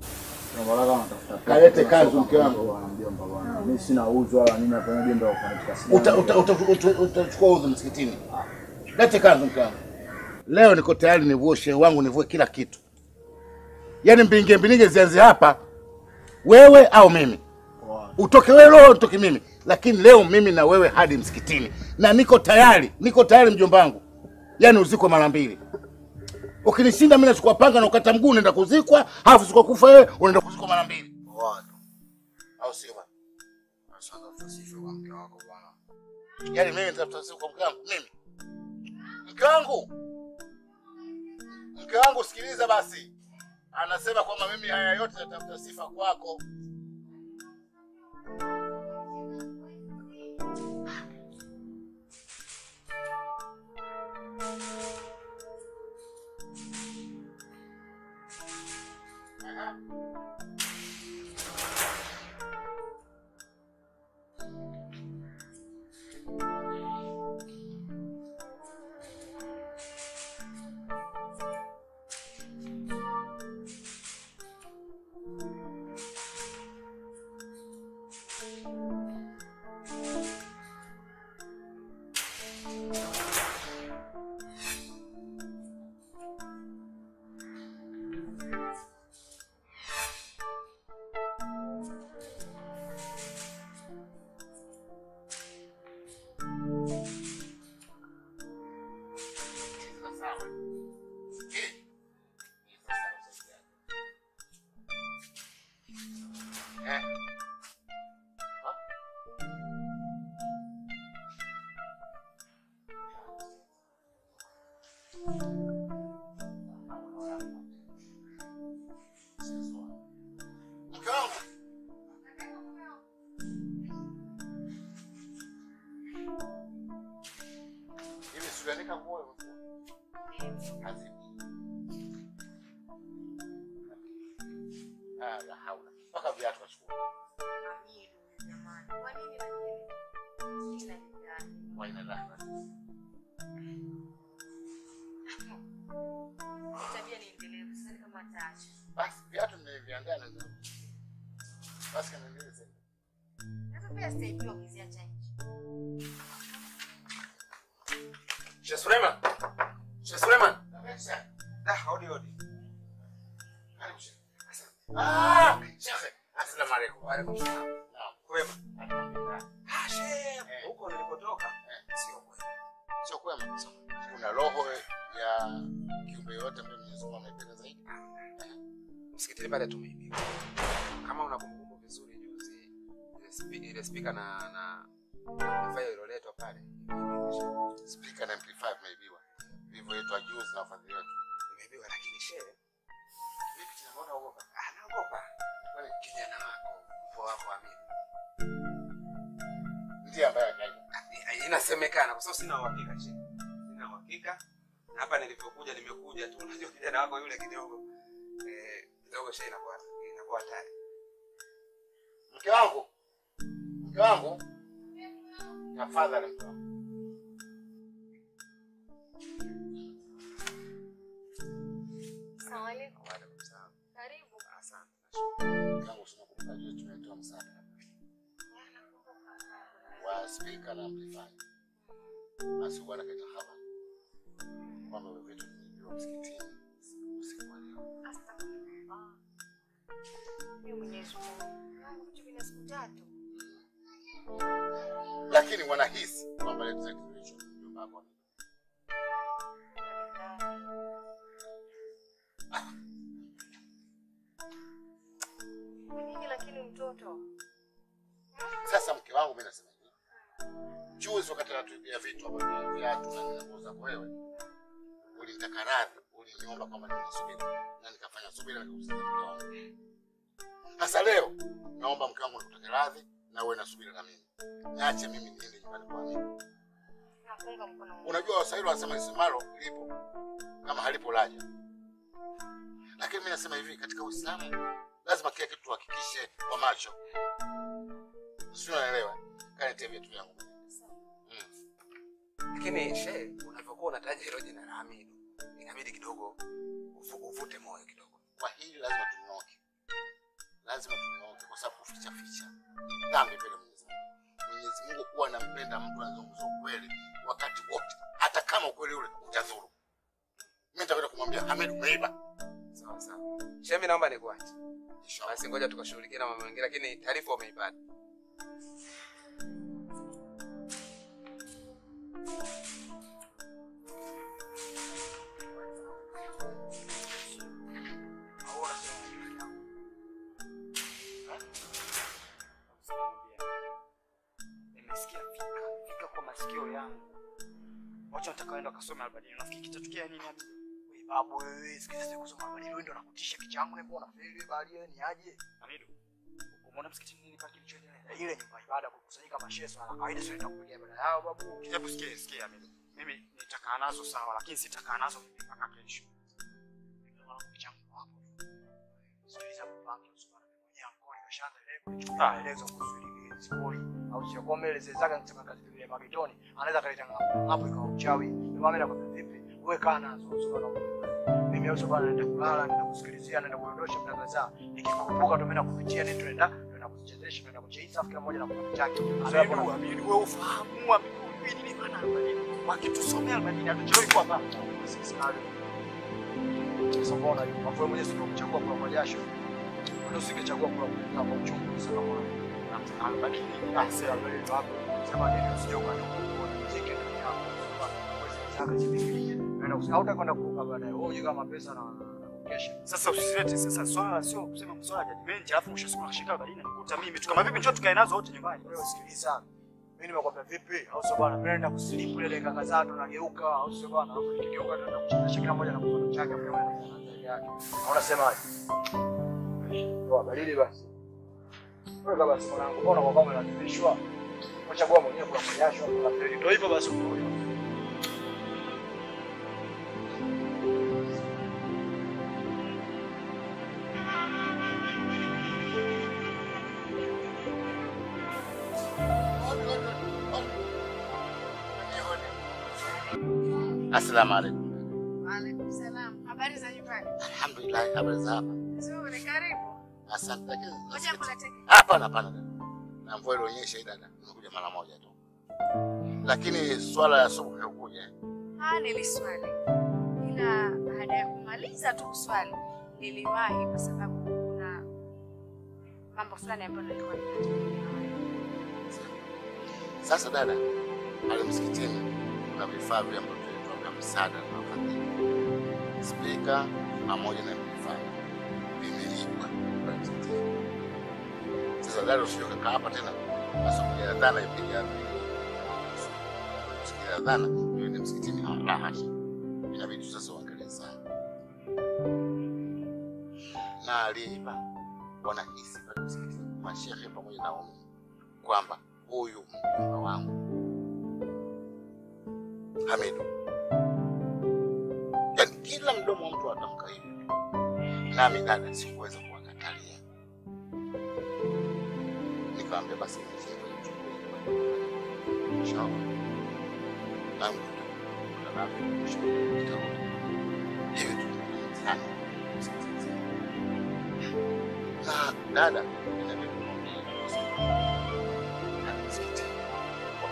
Kalete kanzu mke wangu. Mimi sina uzu wala nini hapa ndio ndio kwa Uta- uta- uta- uta- Utachukua udhu msikitini. Lete kanzu mke wangu. Leo niko tayari nivue shehe wangu, nivue kila kitu, yaani mbinge mbinge zianze hapa, wewe au mimi, utoke wewe roho, utoke mimi, lakini leo mimi na wewe hadi msikitini, na niko tayari, niko tayari mjomba wangu, yaani uzikwe mara mbili. Ukinishinda mimi nachukua panga na ukata mguu, unaenda kuzikwa, halafu siku kufa wewe unaenda kuzikwa mara mbili, au sio bwana? Yaani mimi nitafuta siku kwa mke wangu mimi, mke wangu, mke wangu, sikiliza basi, anasema kwamba mimi haya yote natafuta sifa kwako. Mke wangu, hivi siuandika nguo hazipi? Ah, la haula, mpaka viatu kachukua. Waina lahna. Tabia ni endelevu, sidhani kama ataacha. Basi viatu nimeviandaa na basi kanieleze. Sasa pia sitaibiwa ukiziacha nje. Sheikh Suleiman. Sheikh Suleiman. Da, hodi hodi. Karibu Sheikh. Ah, Sheikh. Asalamu alaykum. Wa alaikum salaam. Naam. Kwema. Alhamdulillah. Ah, Sheikh, huko nilipotoka sio kwema. Sio kwema. Kuna roho ya kiumbe yote ambaye Mwenyezi Mungu anaipenda zaidi. Msikitini pale tumeibiwa. Kama unakumbuka vizuri juzi ile spi- ile speaker na na amplifier iliyoletwa pale. Speaker na amplifier imeibiwa. Vivyo yetu juzi na wafadhili wetu. Imeibiwa lakini shehe, Vipi tena mbona uogopa? ah, naogopa. Kwani Kijana wako, mpo wako Amini. ndiye ambaye akaiba. Ah, Inasemekana kwa sababu sina uhakika shehe. Sina uhakika. Na hapa nilivyokuja nimekuja tu unajua kijana wako yule kidogo eh kidogo shehe inakuwa inakuwa hatari. Mke wangu. Mke wangu. Tafadhali mke wangu. Asalamu alaykum. Wa alaikum salaam. Karibu. wa spika na amplifier. Basi bwana kaita habari kwamba wewe vitu vimeibiwa msikitini usiku wa leo. Mimi Mwenyezi Mungu. Yangu vitu vina siku tatu. Lakini wanahisi kwamba leo za kitu hicho nyumba yako. Nini lakini mtoto? Sasa mke wangu mimi nasema hivi. Juzi wakati natuibia vitu ambavyo ni viatu na ninakuuza kwa wewe. Ulinitaka radhi, uliniomba kwamba ninasubiri na nikafanya subira na nikakusikiza mke wangu. Sasa leo naomba mke wangu nikutake radhi na uwe na subira na mimi. Niache mimi niende nyumbani kwa mimi. Nakuunga mkono. Unajua Waswahili wanasema lisemalo lipo kama halipo laja. Lakini mimi nasema hivi, katika Uislamu lazima kila kitu tuhakikishe kwa macho. Sio, unaelewa? Kanitie vitu vyangu. Lakini she, unavyokuwa unataja hilo jina la Hamidu, inabidi kidogo uvu- uvute moyo kidogo. Kwa hili lazima tunyooke, lazima tunyooke, kwa sababu kuficha ficha ni dhambi mbele ya Mwenyezi Mungu. Mwenyezi Mungu huwa anampenda mtu anazungumza ukweli wakati wote, hata kama ukweli ule utadhuru. Mimi nitakwenda kumwambia Hamid, umeiba. Sawa sawa. She, mimi naomba nikuache. Basi ngoja tukashughulikia na mambo mengine, lakini taarifa umeipata. Nimesikia fika fika kwa masikio yangu. Wacha nataka waenda wakasome albadili. Nafikiri kitatukia nini hapo? Wewe babu wewe, sikiza siku kusoma albadili wewe ndio unakutisha kichwa changu na mbona feli wewe bali wewe ni aje? Hamidu. Umeona msikitini nini pale kilichoendelea? Ile nyumba ya ibada kukusanyika masheso na kawaida sio itakupigia ibada yao babu. Kitabu sikia sikia Hamidu. Mimi nitakaa nazo sawa lakini sitakaa nazo mimi mpaka kesho. Ndio maana kichwa changu hapo. Sikiliza mpango usipana mwenyewe mkono kashaanza ile kuchukua maelezo kuhusu ile spori au sio kwa mbele zezaga nisema kazi ile magetoni anaweza kaleta ngapo hapo ikawa uchawi ndio maana nakwambia vipi wewe kaa nazo usipana mimi au bwana naenda kulala naenda kusikilizia naenda kuondosha muda kadhaa nikikukumbuka tu mimi nakupitia ndio naenda ndio nakuchezesha naenda kucheza kila mmoja na kwa chake Amidu Amidu wewe ufahamu Amidu hivi ni maana albadili wakitusomea albadili hatuchelewi kwa hapa sisi sasa mbona wewe mwenyewe sio kuchagua kwa kwa jasho ndio usingechagua kwa kwa kwa uchungu sana mwana na albadili basi albadili wapo sema nini usije ukanyuka kwa muziki ndio yako saka chipikilie ndio hautakwenda kuruka baadaye wewe kama pesa na kesha sasa usilete sasa swala sio kusema swala judgment alafu mwisho siku nashika badini nikuta mimi tu kama vipi njoo tukae nazo wote nyumbani wewe sikiliza mimi nimekwambia vipi au sio bwana mimi naenda kusilipu ile dakika kadhaa tu nageuka au sio bwana alafu nikigeuka tu nakuchezesha kila mmoja na mkono chake mimi na mkono yake unasemaje Toa baridi basi. Wewe kama si mwanangu, mbona kwa kama unalazimishwa? Unachagua mwenyewe kwa jasho kwa peli. Ndio hivyo basi uko. Assalamu alaikum. Waalaikum salam. Habari za nyumbani? Alhamdulillah, habari za hapa. Nzuri, karibu. Asante. Lakini Ngoja nikuletee. hapana, hapana dada. Na mvua ilionyesha hii dada, nimekuja mara moja tu. Lakini swala ya subuhi hukuja. Ah, niliswali. Ila baada ya kumaliza tu kuswali, niliwahi kwa sababu kuna mambo fulani ambayo nilikuwa ninataka. Sasa dada, pale msikitini kuna vifaa vile ambavyo vilitoa vya msaada na wafadhili, spika pamoja na vifaa vimeibwa pale msikitini. Sasa dada, usije ukakaa hapa tena asubuhi ya dhana ipige hapo sikia dhana ndio ni msikitini. Ah, La hasha, inabidi sasa uangalie sana na aliiba wanahisi pale msikitini, mashehe pamoja na waumini kwamba huyu mjomba wangu Hamidu, yaani kila mdomo wa mtu atamka hivi, nami dada sikuweza kuwakatalia, nikamwambia basi inshallah nami hivi tu sana na dada inabidi kumwambia msikitini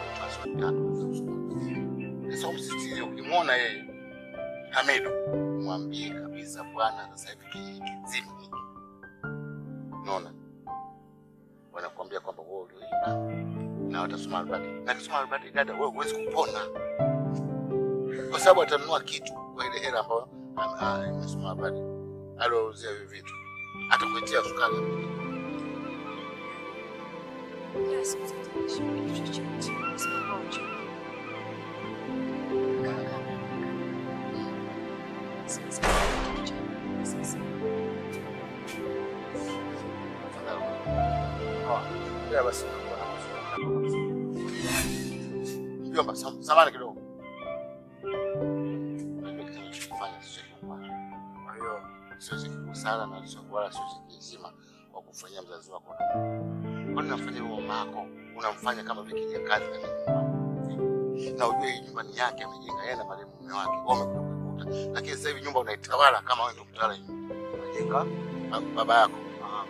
siku tatu za kusoma. Sasa umsisitize, ukimwona yeye Hamidu, mwambie kabisa bwana, sasa hivi kijiji kizima hiki, unaona, wanakuambia kwamba wewe ulioiba na watasoma albadi, na kisoma albadi, dada, wewe huwezi kupona kwa sababu atanunua kitu kwa ile hela ambayo am- ah, imesoma albadi, aliouzia hivi vitu, atakuletea sukari Ila sikutatanisha kitu chochote isipokuwa uchungu. Kaka, siwezi kufanya kitu cha sasa. Ila basi unakuwa na mazuri. Mjomba, sam- samahani kidogo. Unajua kitendo ulichokifanya sio kibaya. Kwa hiyo siwezi kukusala na sio wala siwezi kizima wa kufanyia mzazi wako. Kwani unamfanya huyo mama yako, unamfanya kama vile kijakazi na mimi. Na ujue hii nyumba ni yake amejenga yeye na marehemu mume wake. Wao wamekuja kuikuta. Lakini sasa hivi nyumba unaitawala kama wewe ndio mtawala hii nyumba. Unajenga ba- baba yako. Ah,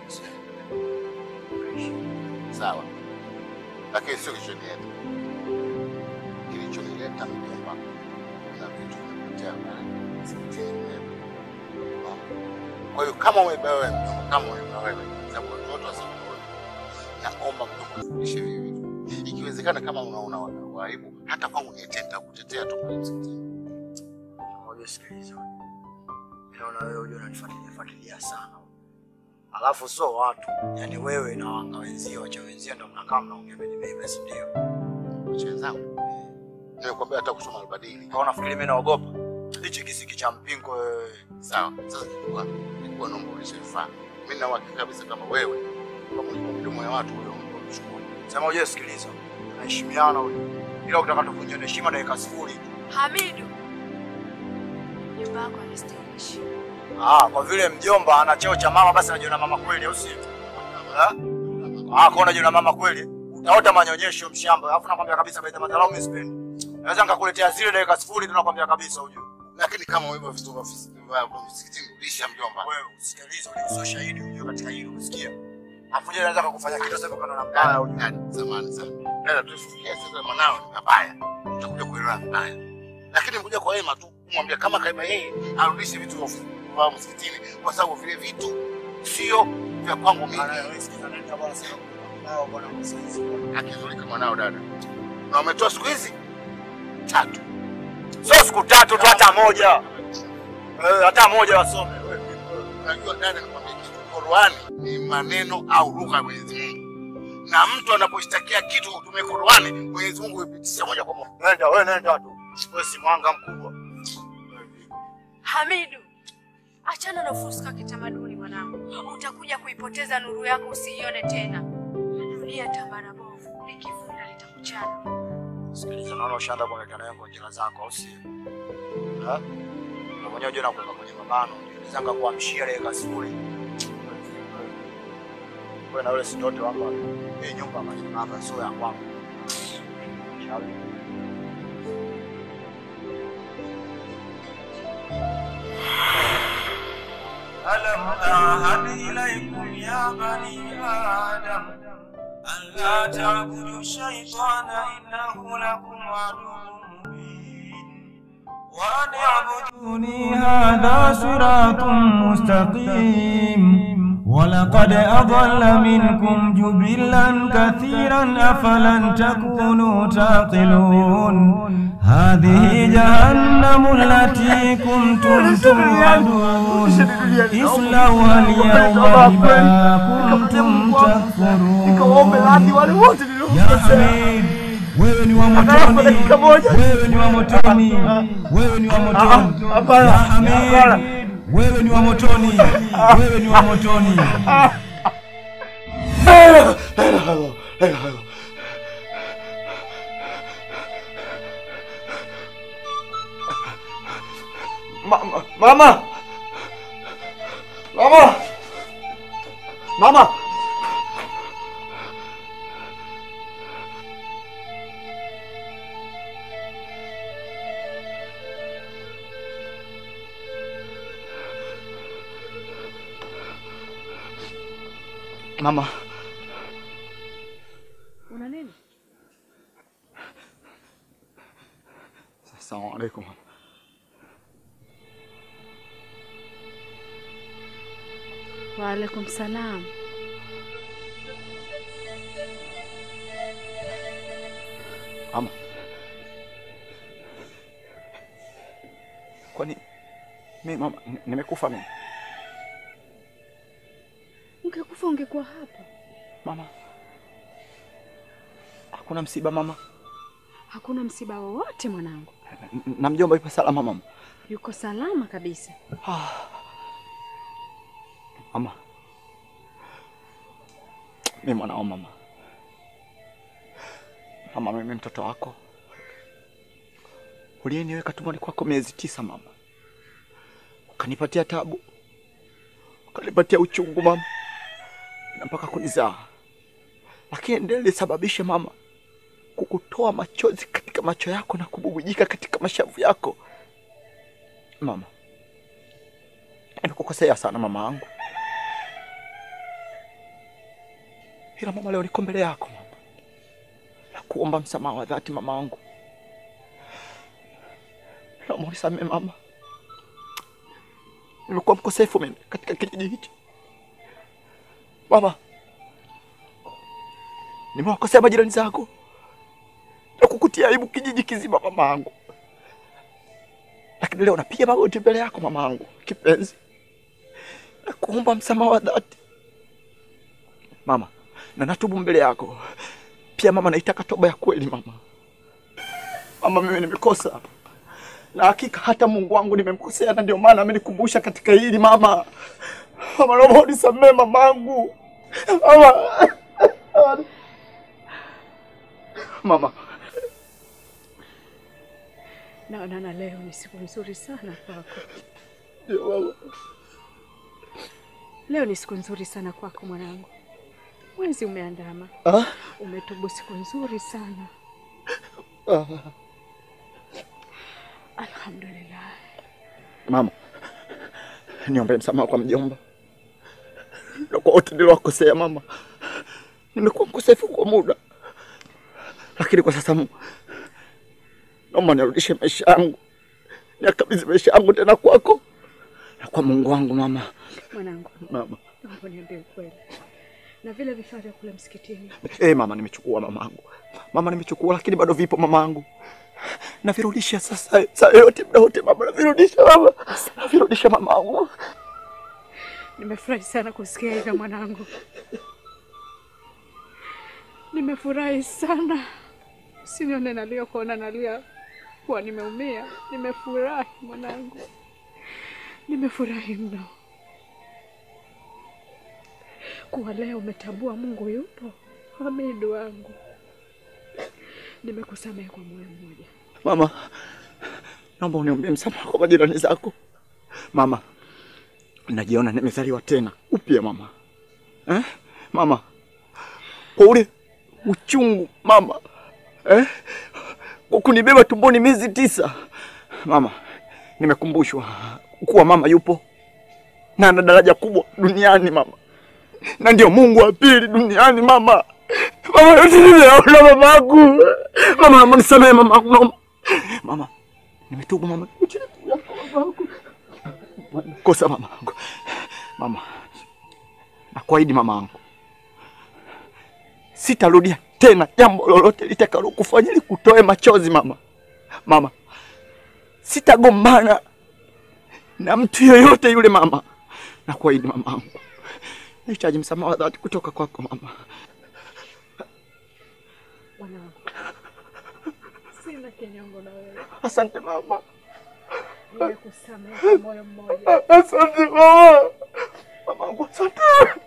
Sawa. Lakini sio kilichonileta. Kilichonileta mjomba na vitu vinapotea pale msikitini mwetu. Unaona? Kwa hiyo kama umebeba wewe mjomba, kama umebeba wewe, sababu watoto wa siku moja, naomba mjomba ufundishe hivi vitu. Ikiwezekana kama unaona wana waibu, hata kwangu niite nitakutetea tu pale msikitini. Moja, sikiliza, naona wewe unajua unanifuatilia fuatilia sana, alafu sio watu, yani wewe na wanga wenzio, wacha wenzio ndio mnakaa mnaongea mimi, si ndio? Wacha wenzangu. Nimekwambia hata kusoma albadili. Kwa unafikiri mimi naogopa hichi kisiki cha mpingo wewe? Sawa. Sasa kikubwa nilikuwa naomba ulishafaa. Mimi nina uhakika kabisa kama wewe kama ulikuwa mdomo ya watu wewe ungechukua. Sema uje, sikiliza, tunaheshimiana huyu, ila ukitaka tuvunjane heshima dakika sifuri tu. Hamidu, nyumba yako anastahili heshima. Ah, kwa vile mjomba ana cheo cha mama, basi anajiona mama kweli, au sio? Eh? Ah, kwa unajiona mama kweli, utaota manyonyesho mshamba, alafu nakwambia kabisa, baita madharau mimi sipendi. Naweza nikakuletea zile dakika sifuri, tunakwambia kabisa ujue. Lakini kama wewe vitu vya vya msikitini ulisha mjomba. Wewe usikilize, ule sio shahidi ujue katika hilo, unasikia? Afu je, anaweza kukufanya kitu sasa kana na mbaya ujue. Zamani sana. Dada tusifikie sasa mwanao ni mabaya. Tutakuja kuelewa vibaya. Lakini mkuja kwa wema tu kumwambia kama kaiba yeye arudishe vitu vya vya msikitini kwa sababu vile vitu sio vya kwangu mimi. Akizulika mwanao dada. Na umetoa siku hizi tatu. Sio siku tatu tu, hata moja. Eh, hata moja wasome. Unajua dada, nikwambia kitu, Qur'ani ni maneno au lugha ya Mwenyezi Mungu, na mtu anaposhtakia kitu kutumia Qur'ani, Mwenyezi Mungu huipitisha moja kwa moja. Nenda wewe, nenda tu, wewe si mwanga mkubwa. Hamidu, achana na ufuska kitamaduni mwanangu, utakuja kuipoteza nuru yako, usiione tena. Dunia tambara bovu, likivunda litakuchana. Sikiliza, naona ushaanza kuonekana nayo kwa njia zako, au sio? Eh? Na mwenyewe unajua nakuweka kwenye mabano, unaweza ngakuamshia dakika sifuri. Wewe na yule si ndoto hapa. Hii nyumba ambayo hapa sio ya kwangu. Shauri. ألم أعهد إليكم يا بني آدم ألا تعبدوا الشيطان إنه لكم عدو مبين وأن اعبدوني هذا صراط مستقيم ولقد أضل منكم جبلا كثيرا أفلن تكونوا تعقلون هذه جهنم التي كنتم توعدون اصلوها اليوم بما كنتم تكفرون يا حميد wewe ni wa motoni, wewe ni wa motoni, wewe ni wa motoni. Ya Hamid, wewe ni wa motoni, wewe ni wa motoni. Mama, mama, mama, mama. Mama, Una nini? Assalamu alaikum. Waalaikum salam. Ama kwani mi mama ni- nimekufa mimi? Ungekufa ungekuwa hapa. Mama, hakuna msiba mama? Hakuna msiba wowote mwanangu, N- na mjomba yupo salama mama? yuko salama kabisa. Mama, mi mwanao mama. Mama, mimi mtoto wako uliyeniweka tumboni kwako miezi tisa mama, ukanipatia tabu, ukanipatia uchungu mama, na mpaka kunizaa, lakini ndiye nilisababisha mama kukutoa machozi katika macho yako na kububujika katika mashavu yako mama. Nimekukosea sana mama yangu, ila mama, leo niko mbele yako mama, na kuomba msamaha wa dhati mama wangu. Naomba unisamehe mama, nimekuwa mkosefu mimi katika kijiji hichi mama. Nimewakosea majirani zako na kukutia aibu kijiji kizima mama yangu, lakini leo napiga magoti mbele yako mama yangu kipenzi, na kuomba msamaha wa dhati mama, na natubu mbele yako pia mama. Naitaka toba ya kweli mama. Mama, mimi nimekosa na hakika hata Mungu wangu nimemkosea, na ndio maana amenikumbusha katika hili mama. Mama, naomba unisamehe mamangu mama. Mama, Naona na leo ni siku nzuri sana kwako. ndio mama. Leo ni siku nzuri sana kwako mwanangu. Mwezi umeandama, Ah? umetubu siku nzuri sana. Ah. Alhamdulillah. Mama, niombe msamaha kwa mjomba na kwa wote niliowakosea mama. Nimekuwa mkosefu kwa muda, lakini kwa sasa Mungu, naomba nirudishe maisha yangu, nikabidhi maisha yangu tena kwako na kwa Mungu wangu mama. Mwanangu, Mama, naomba niambie ukweli. Na vile vifaa vya kule msikitini, eh mama, nimechukua mamangu. Mama, nimechukua lakini bado vipo mamangu. Navirudisha sasa, saa yote, muda wote mama, navirudisha mama, navirudisha mamangu. nimefurahi sana kusikia hivyo mwanangu. Nimefurahi sana, usinione nalia kuona nalia kuwa nimeumia. Nimefurahi mwanangu, nimefurahi mno kuwa leo umetambua Mungu yupo. Hamidu wangu, nimekusamehe kwa moyo mmoja. Mama, naomba uniombee msamaha kwa majirani zako. Mama, najiona nimezaliwa tena upya mama. Eh? Mama, kwa ule uchungu mama, eh? Kwa kunibeba tumboni miezi tisa mama, nimekumbushwa kuwa mama yupo na ana daraja kubwa duniani mama, na ndio Mungu wa pili duniani mama. Mama, yote nimeona mamangu. Mama, naomba nisamehe mamangu, naomba Mama, nimetubu mama. Kosa mama yangu. Mama, nakuahidi mama yangu, sitarudia tena jambo lolote litakalo kufanya likutoe machozi mama. Mama, sitagombana na mtu yoyote yule mama. Nakuahidi mama yangu, nahitaji msamaha wa dhati kutoka kwako mama. Mwanangu, sina kinyongo na wewe, Asante mama. nimekusamehe kwa moyo mmoja. Asante mama. Mamangu, asante.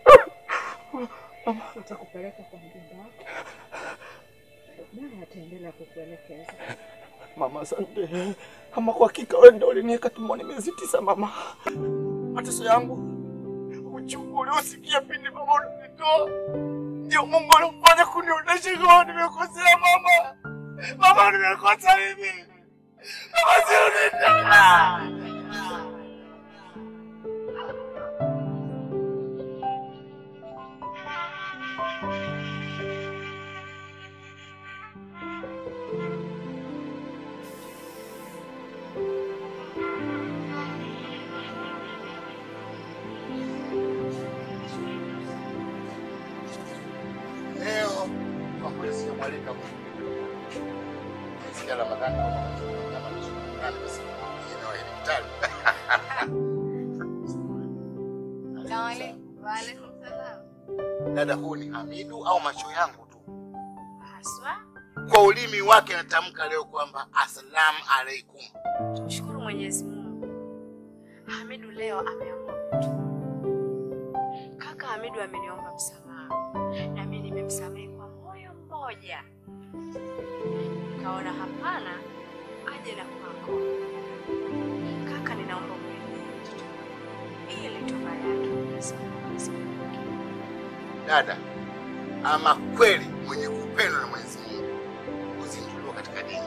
Nitakupeleka kwa mjomba wako, naye ataendelea kukuelekeza. Mama, asante. Ama kwa hakika wewe ndio uliniweka tumboni miezi tisa mama. Mateso yangu, uchungu uliosikia pindi mama unanitoa, ndio Mungu alifanya kunionyesha kama nimekosea mama. Mama, nimekosa mimi. Mama, sirudi tena. kumwalika sikia Ramadhani kwa kama ni Ramadhani basi jina wa daktari. Waalaikum salam. Dada, huu ni Hamidu au macho yangu tu? Haswa Kwa ulimi wake natamka leo kwamba assalamu alaikum. Tumshukuru Mwenyezi Mungu. Hamidu leo ameamua kutu. Kaka Hamidu ameniomba msamaha na mimi nimemsamehe kwa moyo mmoja. Kaona hapana, aje na kwako. Kaka, ninaomba umwendee mtoto wangu ili toba yake Mwenyezi Mungu asikumbuke. Dada, ama kweli mwenye kupendwa na Mwenyezi Mungu huzinduliwa katika dini.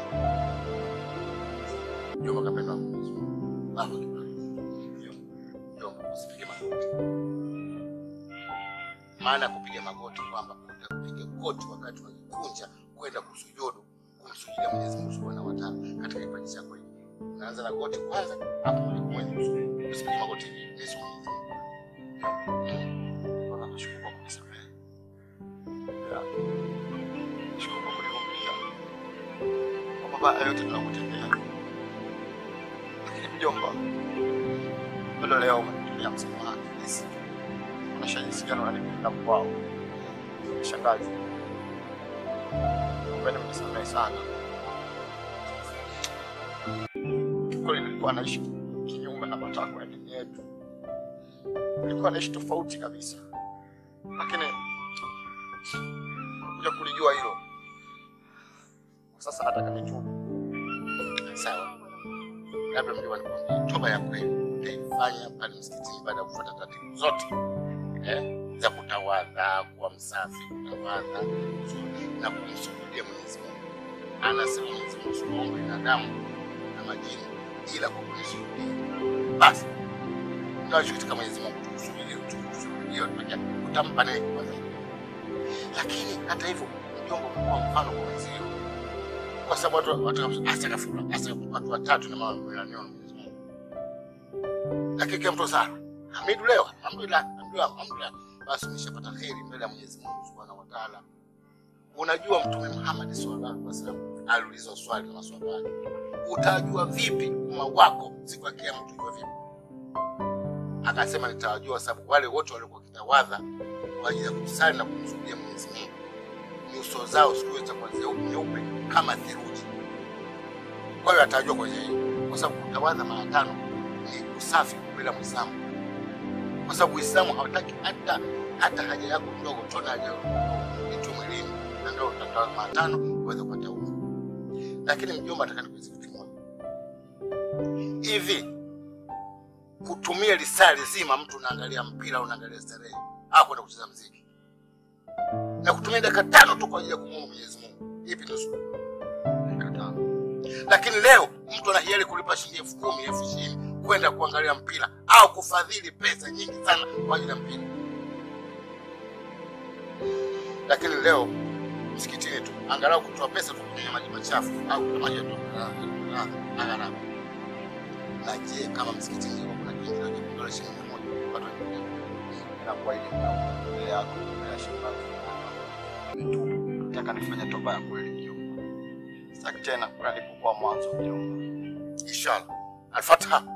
Jomba kapendwa na Mwenyezi Mungu. Allahu Akbar. Jomba, usipige magoti. Maana ya kupiga magoti kwamba utapiga goti wakati unajikunja kwenda kusujudu kumsujudia Mwenyezi Mungu Subhanahu wa Ta'ala katika kipaji chako hiki. Unaanza na goti kwanza, hapo mwenye mwenye kusujudu. Usipige magoti hivi. Mimi si Mwenyezi Mungu. Bwana nashukuru kwa kunisamehe. Ya. Nashukuru kwa kunivumilia. Kwa mabaya yote tunakutendea. Lakini mjomba, bado leo umenitolea msamaha kabisa. Unaonyesha jinsi gani unanipenda kwao. Shangazi. Kwani mnisamehe sana. Kiukweli nilikuwa naishi kinyume na matakwa ya dini yetu. Nilikuwa naishi tofauti kabisa, lakini kuja kulijua hilo sasa, nataka nitubu. Sawa, labda mjomba, nikwambie toba ya kweli nitaifanya pale msikitini baada ya kufuata taratibu zote eh, za kutawadha, kuwa msafi, kutawadha na kumsujudia Mwenyezi Mungu. Anasema Mwenyezi Mungu, simuombe binadamu na majini ila kwa kunisujudia. Basi tunashughulika Mwenyezi Mungu tukusujudia, tukusujudia, tunakia utampa naye kwanza. Lakini hata hivyo mjomba umekuwa mfano kwa wenzio, kwa sababu watu watu asakafura asa watu watatu na mama wananiona Mwenyezi Mungu, lakini kila mtu sana Hamidu leo, alhamdulillah, alhamdulillah, alhamdulillah, basi umeshapata kheri mbele ya Mwenyezi Mungu Subhanahu wa Ta'ala. Unajua Mtume Muhammad sallallahu alaihi wasallam aliulizwa swali na maswahaba wake, utajua vipi umma wako siku ya kiyama? Utajua vipi? Akasema, nitawajua sababu wale wote waliokuwa kitawadha kwa ajili ya kusali na kumsujudia Mwenyezi Mungu, nyuso zao siku hiyo zitakuwa zeu- nyeupe kama theluji. Kwa hiyo atajua kwenye hiyo, kwa sababu kutawadha mara tano ni usafi mbele ya Muislamu, kwa sababu Uislamu hawataki hata hata haja yako ndogo, tona haja yako ndogo itu mwilini, na ndio utatawadha mara tano uweze kupata udhu. Lakini mjomba, nataka nikuulize kitu kimoja hivi kutumia lisaa lizima mtu unaangalia mpira unaangalia starehe au kwenda kucheza mziki na kutumia dakika tano tu kwa ajili ya kumwomba Mwenyezi Mungu, ipi ndio suluhu? Dakika tano. Lakini leo mtu ana hiari kulipa shilingi elfu kumi elfu ishirini kwenda kuangalia mpira au kufadhili pesa nyingi sana kwa ajili ya mpira. Lakini leo msikitini tu angalau kutoa pesa tu kwenye maji machafu au kutoa maji ya toka angalau. Na je, kama msikitini kuna kiingilio cha dola shilingi mia moja watu wanaingia na kwa ile mbele yako ya shukrani. Nataka nifanye toba ya kweli mjomba. Sitaki tena kula nilipokuwa mwanzo mjomba. Inshallah. Al-Fatiha.